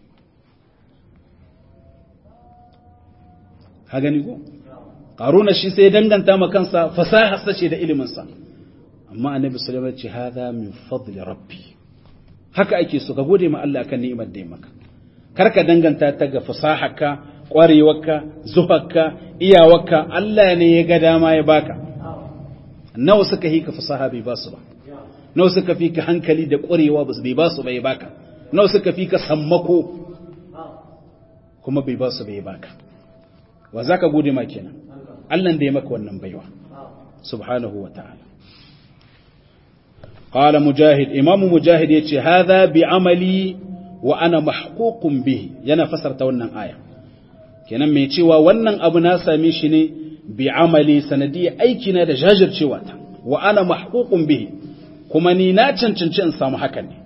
ha gani ko qaruna shi sai danganta ma kansa fasaha sace da ilimin sa amma annabi sulaiman ce hada min fadli rabbi haka ake so ka gode ma Allah kan ni'imar da ya maka kar ka danganta ta ga fasaharka kwarewarka zuharka iyawarka Allah ne ya ga dama ya baka nawa suka hika fasaha bai ba su ba nawa suka fi ka hankali da kwarewa bai ba su bai baka nawa suka fi ka sammako kuma bai ba su bai baka wa zaka gode ma kenan Allah da ya maka wannan baiwa subhanahu wa ta'ala قال مجاهد إمام مجاهد يتي هذا بعملي وأنا محقوق به yana fasarta wannan aya kenan mai cewa wannan abu na same shi ne bi amali sanadiyya aiki na da jajircewa ta wa ana mahququn bihi kuma ni na cancanci in samu hakan ne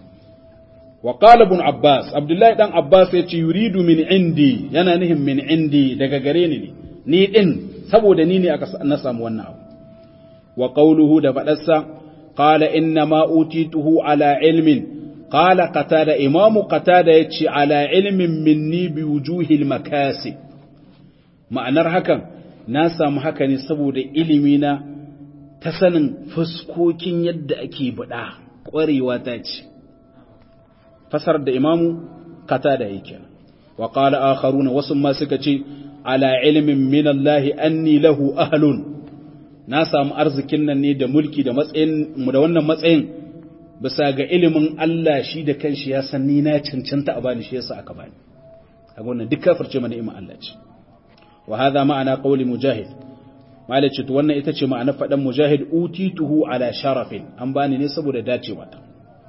wa qala ibn abbas abdullahi dan abbas yace yuridu min indi yana nihin min indi daga gare ni ne ni din saboda ni ne aka na samu wannan abu wa qawluhu da fadarsa قال إنما أوتيته على علم قال قتادة إمام قتادة يتشي على علم مني بوجوه المكاسب معنى هكا ناسا محكا نسبو دا إلمينا تسنن فسكوكين يد أكي بدا قوري واتاج فسر دا إمام قتادة يكي وقال آخرون وسمى سكتي على علم من الله أني له أهل na samu arzikin nan ne da mulki da matsayin mu da wannan matsayin bisa ga ilimin Allah shi da kanshi ya san ni na cancanta a bani shi yasa aka bani kaga wannan duk kafirce mana ni'imar Allah ce wa hadha ma'ana qawli mujahid malaci to wannan ita ce ma'ana fadan mujahid utituhu ala sharafin an bani ne saboda dacewa ta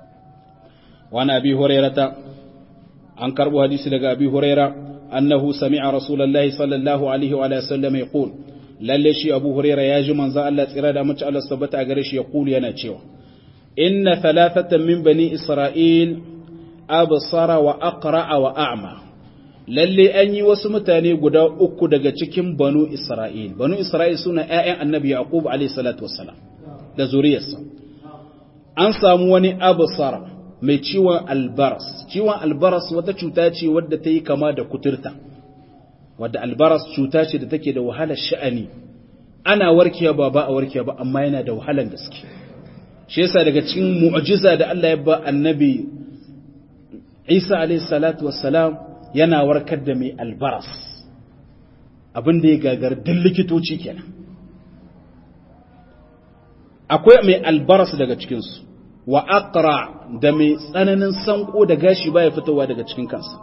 wa na abi hurairata an karbo hadisi daga abi huraira annahu sami'a rasulullahi sallallahu alaihi wa sallam yaqul lalle shi abu huraira ya ji manzo Allah tsira da mace Allah tabbata a gare shi ya kulu yana cewa inna thalathatan min bani isra'il absara wa aqra'a wa a'ma lalle an yi wasu mutane guda uku daga cikin banu isra'il banu isra'il suna ƴaƴan annabi yaqub alayhi salatu wassalam da zuriyarsa an samu wani absara mai ciwon albaras ciwon albaras wata cuta ce wadda ta yi kama da kuturta wadda albaras cuta ce da take da wahalar sha'ani ana warkewa ba ba a warkewa ba amma yana da wahalar gaske shi yasa daga cikin mu'jiza da Allah ya ba annabi Isa alayhi salatu wassalam yana warkar da mai albaras abin da ya gagar duk likitoci kenan akwai mai albaras daga cikinsu wa aqra da mai tsananin sanko da gashi baya fitowa daga cikin kansa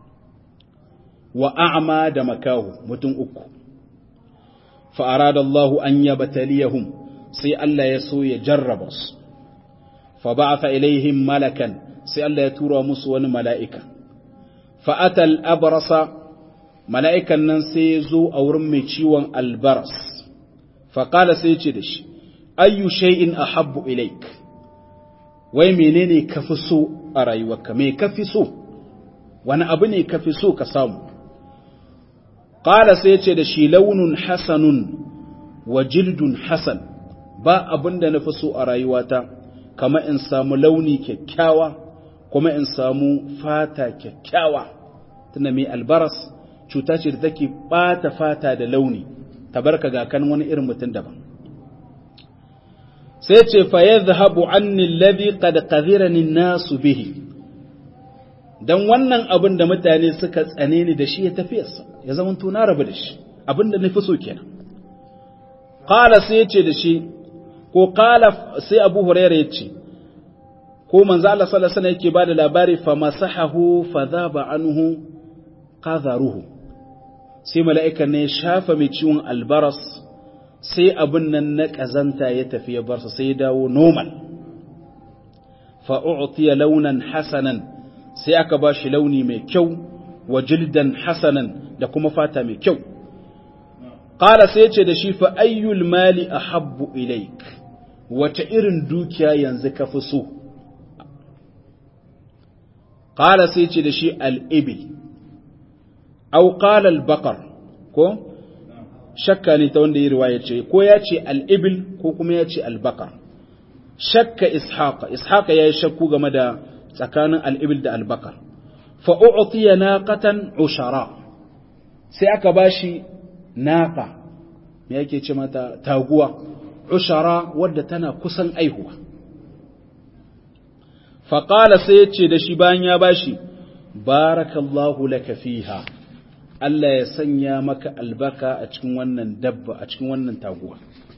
wa a'ma da makahu mutum uku fa arada Allah an yabtaliyahum sai Allah ya so ya jarraba su fa ba'atha ilaihim malakan sai Allah ya tura musu wani mala'ika fa atal abrasa mala'ikan nan sai ya zo a wurin mai ciwon albaras fa qala sai ya ce da shi ayyu shay'in ahabbu ilaik wai menene ka fi so a rayuwarka me ka fi so wani abu ne ka fi so ka samu ƙala sai ce da shi launin hasanun wa jildun hasan ba abin da na fi so a rayuwata kama in samu launi kyakkyawa kuma in samu fata kyakkyawa tunda mai albaras cuta ce da take ɓata fata da launi tabarka ga kan wani irin mutum daban sai ce fa yadhhabu anni alladhi qad qadhirani nasu bihi dan wannan abin da mutane suka tsane ni da shi ya tafiyarsa ya zama to na rabu da shi abin da nafi so kenan qala sai yace da shi ko qala sai Abu Hurairah yace ko manzo Allah sallallahu alaihi wasallam yake bada labari fa masahahu fa dhaba anhu qadharuhu sai mala'ika ne shafa mai ciwon albaras sai abin nan na ƙazanta ya tafi ya barsa sai ya dawo normal fa'u'tiya launan hasanan sai aka ba shi launi mai kyau wa jildan hasanan da kuma fata mai kyau ƙara sai ce da shi fa ayyul mali a habbu ilaik wace irin dukiya yanzu ka fi so ƙara sai ce da shi al'ibil au ƙala al-baƙar ko shakka ne ta wanda yi riwaya ce ko ya ce al'ibil ko kuma ya ce albakar shakka ishaqa ishaqa ya yi shakku game da tsakanin al'ibil da albakar fa'u'utiya naqatan ushara sai aka ba shi naqa me yake ce mata taguwa ushara wadda tana kusan aihuwa faƙala sai ya ce da shi bayan ya ba shi barakallahu laka fiha Allah ya sanya maka albarka a cikin wannan dabba a cikin wannan taguwa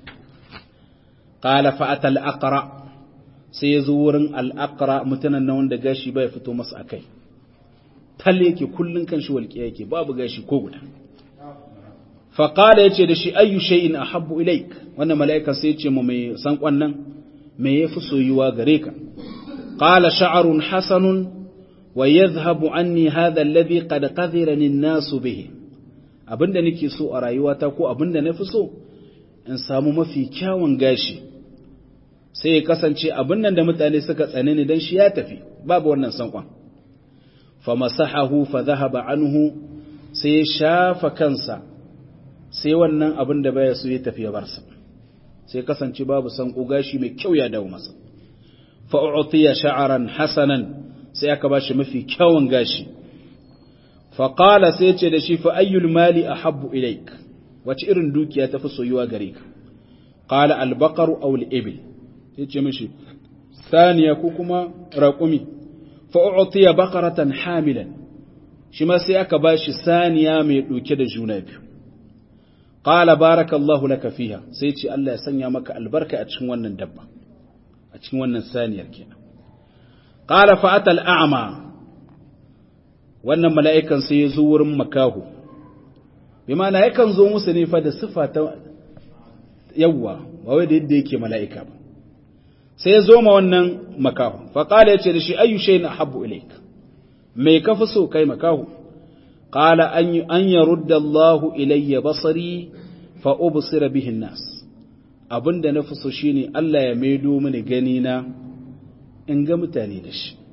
qala fa'ata al-aqra sai yazo wurin al-aqra mutanen nan wanda gashi bai fito masa akai talle yake kullun kan shi walƙiya yake babu gashi ko guda fa qala yace da shi ayu shay'in ahabbu ilaik wannan mala'ika sai yace mu mai san kwannan me yafi soyuwa gare ka qala sha'run hasanun ويذهب عني هذا الذي قد قذرني الناس به abinda nake so a rayuwata ko abinda na fi so in samu mafi kyawun gashi sai ya kasance abin nan da mutane suka tsane ni dan shi ya tafi babu wannan sankon fa masahahu fa dhahaba anhu sai ya shafa kansa sai wannan abin da baya so ya tafi ya barsa sai kasance babu sanko gashi mai kyau ya dawo masa fa u'tiya sha'ran hasanan sai aka ba shi mafi kyawun gashi faƙala sai ce da shi fa ayyul mali a habbu ilaik wace irin dukiya ta fi soyuwa gare ka ƙala albakaru aw ibil sai ce mishi saniya ko kuma raƙumi fa'u'tiya bakaratan hamilan shi ma sai aka ba shi saniya mai ɗauke da juna biyu ƙala barakallahu laka fiha sai ce Allah ya sanya maka albarka a cikin wannan dabba a cikin wannan saniyar kenan qala fa atal a'ma wannan mala'ikan sai ya zo wurin makahu bi ma'ana yakan zo musu ne fa da sifa ta yawwa ba wai da yadda yake mala'ika ba sai ya zo ma wannan makahu fa qala yace da shi ayu shay'in ahabbu ilayk me ka fi so kai makahu qala an an yarudda Allahu ilayya basari fa ubsira bihi an-nas abinda na fi so shine Allah ya maido mini gani na in ga mutane da shi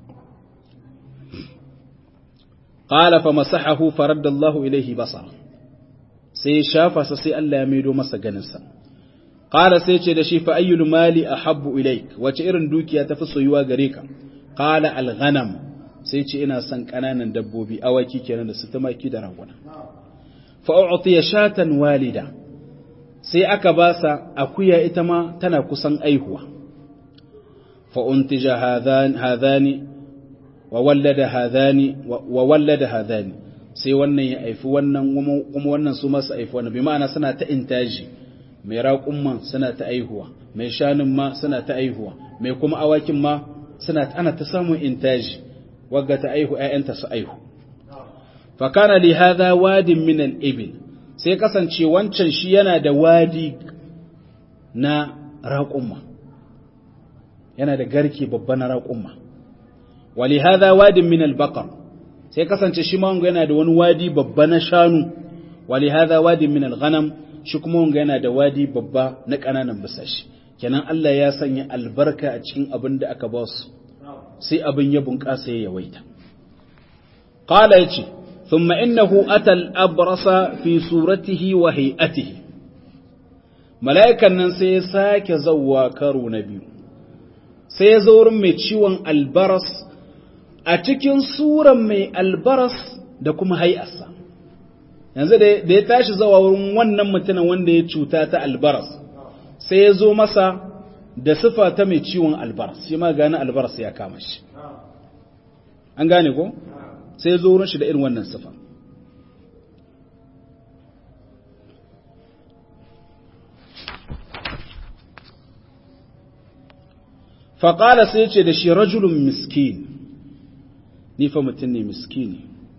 qala fa masahahu faradda Allahu ilayhi basara sai shafa sa sai Allah ya maido masa ganinsa qala sai ce da shi fa ayyul mali ahabbu ilayk wace irin dukiya tafi soyuwa gare ka qala al ghanam sai ce ina son kananan dabbobi awaki kenan da su tumaki da raguna fa u'tiya shatan walida sai aka ba sa akuya ita ma tana kusan aihuwa fa untija hadhan hadhani wa wallada hadhani wa wallada hadhani sai wannan ya aifi wannan kuma wannan su masu aifi wannan bi ma'ana suna ta intaji mai raƙumman suna ta aihuwa mai shanun ma suna ta aihuwa mai kuma awakin ma suna ana ta samun intaji wagga ta aihu ƴaƴanta su aihu fa kana li hadha wadin min al-ibil sai kasance wancan shi yana da wadi na raƙumma yana da garke babba na raƙumma wa li hadha wadin min al-baqar sai kasance shi ma yana da wani wadi babba na shanu wali hadha wadi min al-ghanam shi kuma wanga yana da wadi babba na kananan bisashi kenan Allah ya sanya albarka a cikin abin da aka ba su sai abin ya bunƙasa ya yawaita qala yace thumma innahu atal abrasa fi suratihi wa hay'atihi mala'ikan nan sai ya sake zawwa karo na biyu sai ya zo wurin mai ciwon albaras a cikin suran mai albaras da kuma hay'arsa yanzu da ya tashi zawa wurin wannan mutumin wanda ya cuta ta albaras sai ya zo masa da sifa ta mai ciwon albaras shi ma gane albaras ya kama shi an gane ko sai ya zo wurin shi da irin wannan sifa faƙala sai ce da shi rajulun miskin ni fa mutum ne miskini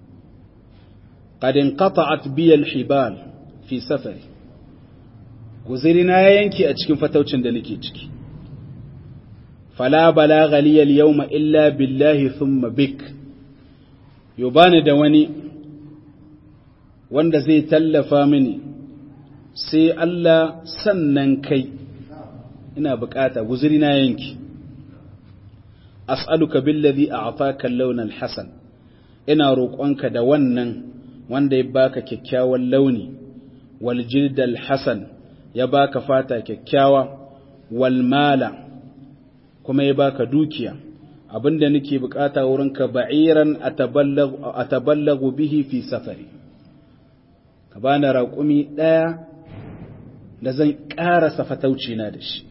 ƙadin ƙata'at biyal hibal fi safari guzirina ya yanke a cikin fataucin da nake ciki fala balagha liyal yawma illa billahi thumma bik yo bani da wani wanda zai tallafa mini sai Allah sannan kai ina bukata guzirina yanki as'aluka billazi a'taka al-lawn al-hasan ina roƙonka da wannan wanda ya baka kyakkyawan launi wal jild al-hasan ya baka fata kyakkyawa wal mala kuma ya baka dukiya abinda nake bukata wurinka ba'iran ataballagu ataballagu bihi fi safari ka bani raƙumi ɗaya da zan ƙarasa fatauci na da shi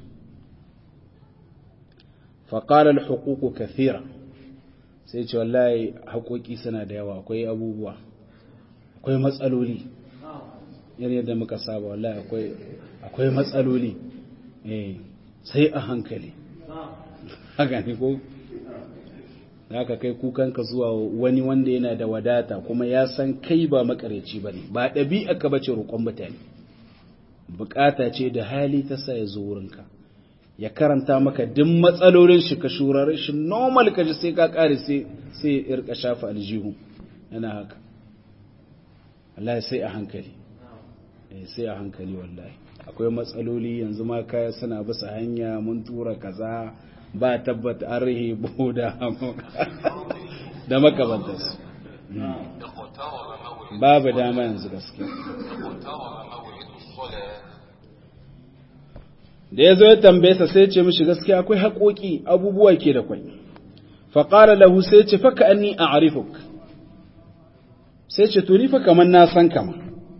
faƙalar hukuku kathira sai ce wallahi haƙoƙi suna da yawa akwai abubuwa akwai matsaloli yadda yadda muka saba wallahi akwai matsaloli sai a hankali haka ne ko za ka kai kukanka zuwa wani wanda yana da wadata kuma ya san kai ba makareci ba ne ba ɗabi'a ka bace roƙon mutane bukata ce da hali ta sa ya zo wurinka ya karanta maka duk matsalolin shi ka shurare shi normal ka ji sai ka kare sai sai ya rika shafa aljihu yana haka wallahi sai a hankali eh sai a hankali wallahi akwai matsaloli yanzu ma kaya suna bisa hanya mun tura kaza ba tabbata an rihe boda da makamantarsu babu dama yanzu gaskiya da ya zo ya tambaye sa sai ce mishi gaskiya akwai haƙoƙi abubuwa ke da kwai faƙara lahu sai ce faka anni a arifuk sai ce to ni fa kamar na san kama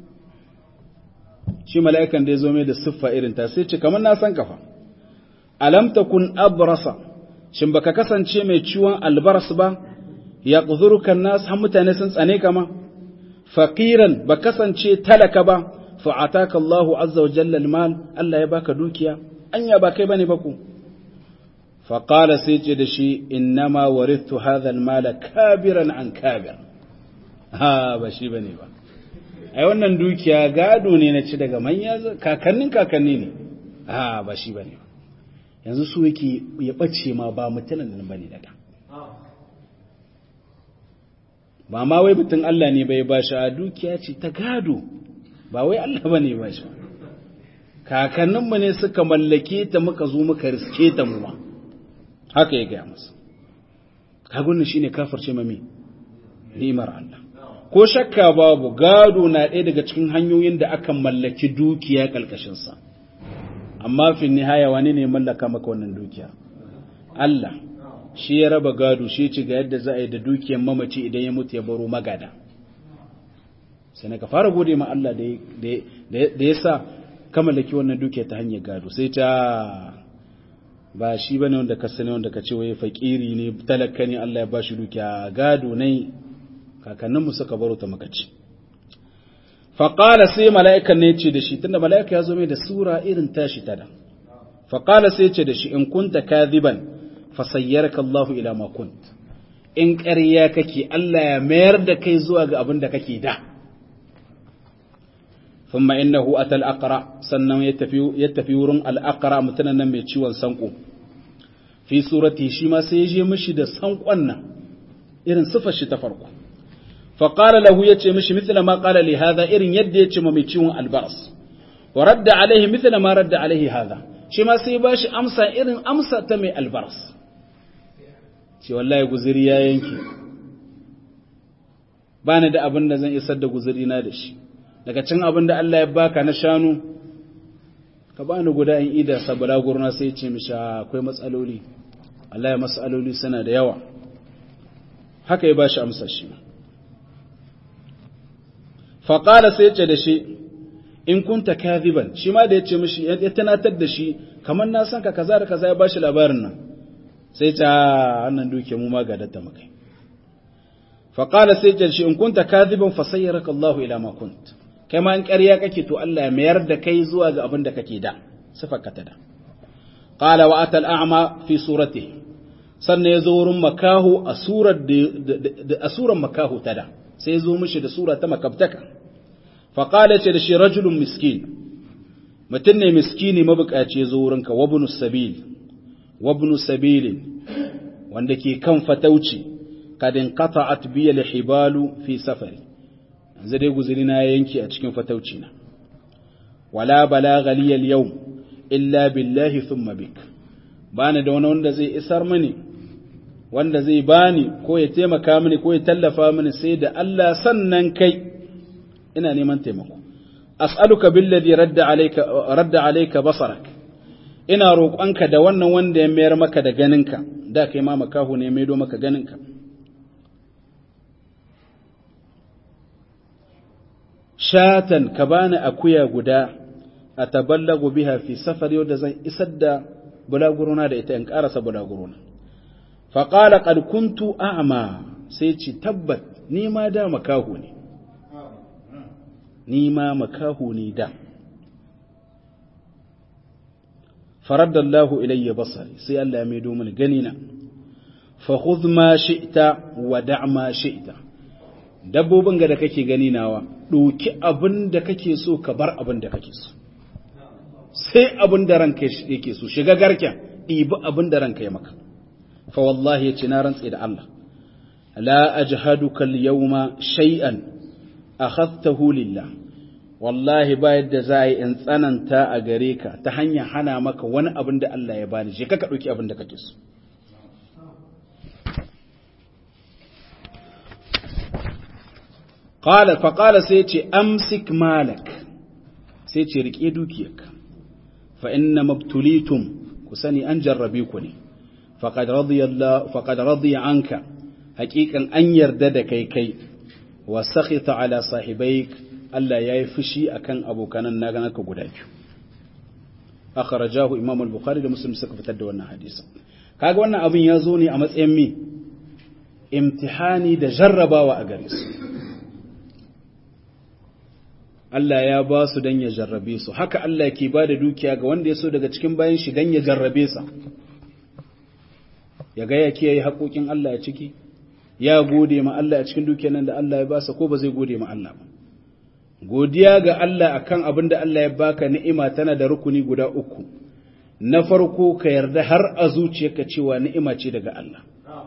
shi mala'ikan da ya zo mai da siffa irin ta sai ce kamar na san kafa alam takun abrasa shin baka kasance mai ciwon albaras ba ya ƙuzurukan nasu har mutane sun tsane kama faqiran ba kasance talaka ba fa'ataka Allahu azza wa jalla al-mal Allah ya baka dukiya anya ba kai bane ba ku fa qala sai ce da shi innama warithu hadha al-mal kabiran an kabir ha ba shi bane ba ai wannan dukiya gado ne na ci daga manya kakannin kakanni ne ha ba shi bane ba yanzu su yake ya bace ma ba mutanen nan bane daga ba ma wai mutun Allah ne bai ba shi a dukiya ce ta gado ba wai Allah ba ne ba shi kakanninmu ne suka mallake ta muka zo muka riske ta mu ma haka ya gaya masa kagunan shi ne kafarce mami ni'imar Allah ko shakka babu gado na ɗaya daga cikin hanyoyin da aka mallaki dukiya ƙalƙashinsa amma fin nihaya wani ne mallaka maka wannan dukiya Allah shi ya raba gado shi ci ga yadda za a yi da dukiyar mamaci idan ya mutu ya baro magada sai na ka fara gode ma Allah da ya sa ka mallaki wannan dukiya ta hanyar gado sai ta ba shi bane wanda ka sani wanda ka ce waye fakiri ne talaka ne Allah ya ba shi dukiya gado ne kakanninmu suka baro ta makaci faƙala sai mala'ikan ne ce da shi tunda mala'ika ya zo mai da sura irin tashi tada faƙala sai ce da shi in kunta kadhiban fasayyarka Allahu ila ma kunt in ƙarya kake Allah ya mayar da kai zuwa ga abin da kake da ثم إنه أتى الأقرع سنة يتفي, يتفي ورن الأقرع متنا من ciwon sanko في سورته شما سيجي مشي sanko أن إرن صفة شي تفرق فقال له يتي مشي مثل ما قال لي هذا إرن يد يتي ممي ciwon البرص ورد عليه مثل ما رد عليه هذا shi ma sai ba shi amsa irin amsa ta mai albaras ce wallahi guziri ya yanke ba ni da abin da zan isar da guziri na da shi daga cin abin da Allah ya baka na shanu ka ba ni guda in ida sabara gurna sai ce mishi akwai matsaloli Allah ya matsaloli suna da yawa haka ya ba shi amsa shi faƙala sai ce da shi in kunta kadhiban shi ma da ya ce mishi ya tunatar da shi kamar na san ka kaza da kaza ya ba shi labarin nan sai ta wannan duke mu ma ga datta makai faƙala sai ce shi in kunta kadhiban fa sayyaraka Allahu ila ma kunt kai ma in ƙarya kake to Allah ya mayar da kai zuwa ga abin da kake da sifarka ta da qala wa atal a'ma fi suratihi sannan ya zo wurin makahu a surar da a surar makahu ta da sai ya zo mishi da sura ta makabtaka fa qala ce da shi rajulun miskin mutum ne miskini mabukaci ya zo wurinka wabnu sabil wabnu sabilin wanda ke kan fatauci kadin qata'at bi al-hibalu fi safari yanzu dai guzuri na yanki a cikin fatauci na wala balagha li al-yawm illa billahi thumma bik bani da wani wanda zai isar mini wanda zai bani ko ya taimaka mini ko ya tallafa mini sai da Allah sannan kai ina neman taimako as'aluka billadhi radda alayka radda alayka basarak ina roƙonka da wannan wanda ya mayar maka da ganinka da kai ma makahu ne maido maka ganinka shatan ka bani akuya guda a taballagu biha fi safari wadda zan isar da bulaguruna da ita in karasa bulaguruna faƙala ƙarkuntu a'ama sai ci tabbat ni ma da makahu ne ni ma makahu ne da faraddallahu ilayya basari sai Allah ya maido mini ganina fa khudh ma shi'ta wa da' ma shi'ta dabbobin ga da kake gani nawa ɗauki abin da kake so ka bar abin da kake so sai abin da ranka yake so shiga garken ɗibi abin da ranka ya maka fa wallahi yace na rantse da Allah la ajhaduka al-yawma shay'an akhadtahu lillah wallahi ba yadda za yi in tsananta a gare ka ta hanyar hana maka wani abin da Allah ya bani je ka ka ɗauki abin da kake so qala fa qala sai ce amsik malak sai ce rike dukiyarka fa inna mabtulitum ku sani an jarrabe ku ne faqad radiyallahu faqad radiya anka haqiqan an yarda da kai kai wa sakhita ala sahibaik Allah yayi fushi akan abokanan naka guda biyu akhrajahu imam al-bukhari da muslim suka fitar da wannan hadisi kaga wannan abin ya zo ne a matsayin mi imtihani da jarrabawa a gare su Allah ya ba su don ya jarrabe su haka Allah ke ba da dukiya ga wanda ya so daga cikin bayan shi don ya jarrabe sa ya ga ya kiyaye haƙoƙin Allah a ciki ya gode ma Allah a cikin dukiyar nan da Allah ya basa ko ba zai gode ma Allah ba godiya ga Allah akan abin da Allah ya baka ni'ima tana da rukuni guda uku na farko ka yarda har a zuciyarka cewa ni'ima ce daga Allah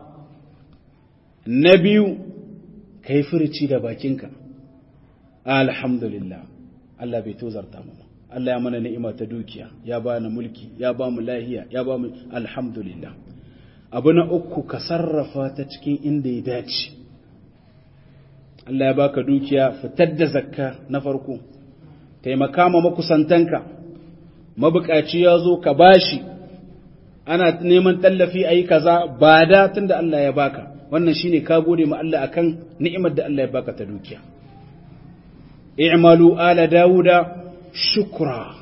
na biyu ka yi furici da bakinka alhamdulillah Allah bai tozarta mu Allah ya mana ni'ima ta dukiya ya ba ni mulki ya ba mu lahiya ya ba mu alhamdulillah abu na uku ka sarrafa ta cikin inda ya dace Allah ya baka dukiya fitar da zakka na farko taimaka ma makusantanka mabukaci ya zo ka bashi ana neman tallafi a yi kaza ba da tun da Allah ya baka wannan shine ka gode ma Allah akan ni'imar da Allah ya baka ta dukiya i'malu ala dawuda shukra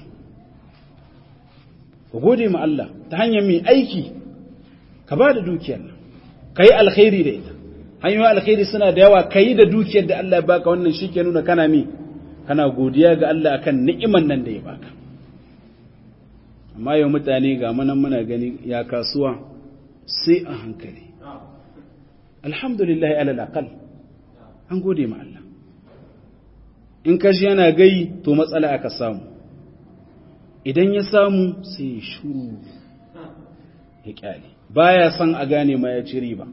ku gode ma Allah ta hanyar mai aiki ka ba da dukiyar nan ka yi alkhairi da ita hanyoyin alkhairi suna da yawa ka yi da dukiyar da Allah ya baka wannan shi ke nuna kana mi kana godiya ga Allah akan ni'iman nan da ya baka amma yau mutane ga manan muna gani ya kasuwa sai a hankali alhamdulillah alal aqal an gode ma Allah in kashi yana gai to matsala aka samu idan ya samu sai ya shuru ya kyale baya son a gane ma ya ci riba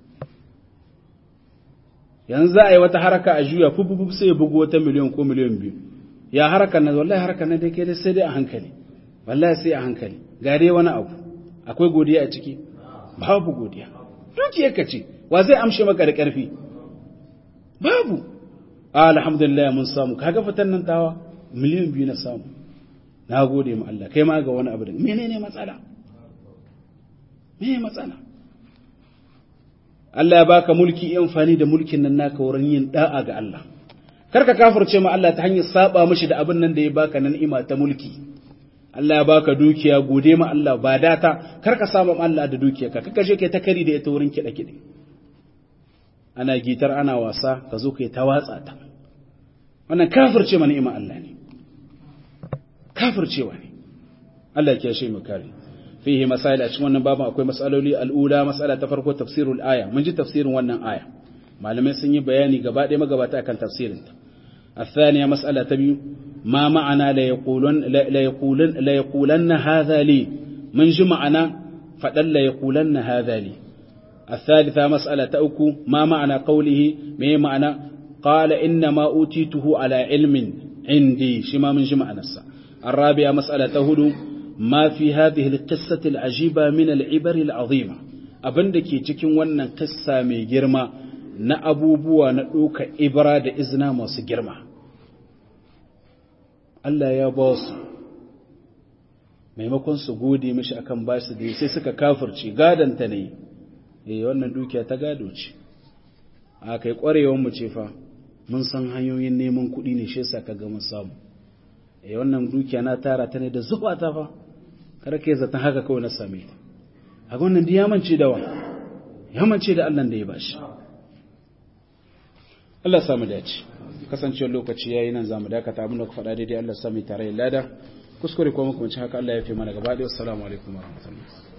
yanzu za a yi wata haraka a juya fufufu sai ya bugu wata miliyan ko miliyan biyu ya haraka na wallahi haraka na dai kai sai dai a hankali wallahi sai a hankali gare wani abu akwai godiya a ciki babu godiya dukiyar ka ce wa zai amshe maka da ƙarfi babu alhamdulillah mun samu kaga fitan nan tawa miliyan biyu na samu na gode ma Allah kai ma ga wani abu da menene matsala menene matsala Allah ya baka mulki yi amfani da mulkin nan naka wurin yin da'a ga Allah kar ka kafirce ma Allah ta hanyar saba mishi da abin nan da ya baka nan ima ta mulki Allah ya baka dukiya gode ma Allah ba data kar ka saba ma Allah da dukiyarka kaka je kai ta kari da ita wurin kiɗa kiɗe ana gitar ana wasa ka zo kai ta watsa ta wannan kafirce ma ni'ima Allah ne kafircewa ne Allah ya shi mu kare fihi masail a cikin wannan babu akwai masaloli al'ula masala ta farko tafsirul aya mun ji tafsirin wannan aya malamai sun yi bayani gaba ɗaya magabata akan tafsirin ta الثانية مسألة تبي ما معنى لا يقولن لا يقولن لا يقولن هذا لي من جمعنا فدل لا يقولن هذا لي الثالثة مسألة تأكو ما معنى قوله ما معنى قال إنما أوتيته على علم عندي شما من جمع نفسه الرابعة مسألة تهدو ما في هذه القصة العجيبة من العبر العظيمة abin da ke cikin wannan kissa mai girma na abubuwa na ɗoka ibra da izina masu girma Allah ya ba su maimakon su gode mishi akan ba su da sai suka kafirce gadanta ne eh wannan dukiya ta gado ce a kai ƙwarewar mu ce fa mun san hanyoyin neman kuɗi ne shi yasa ka ga mun samu eh wannan dukiya na tara ta ne da zuba ta fa kar kai zata haka kawai na same ta a wannan da yamance da wa yamance da Allah da ya bashi Allah samu dace kasancewar lokaci yayi nan zamu dakata abin da ku faɗa daidai Allah sami tare lada kuskure ko muku haka Allah ya fi mana gaba da assalamu alaikum warahmatullahi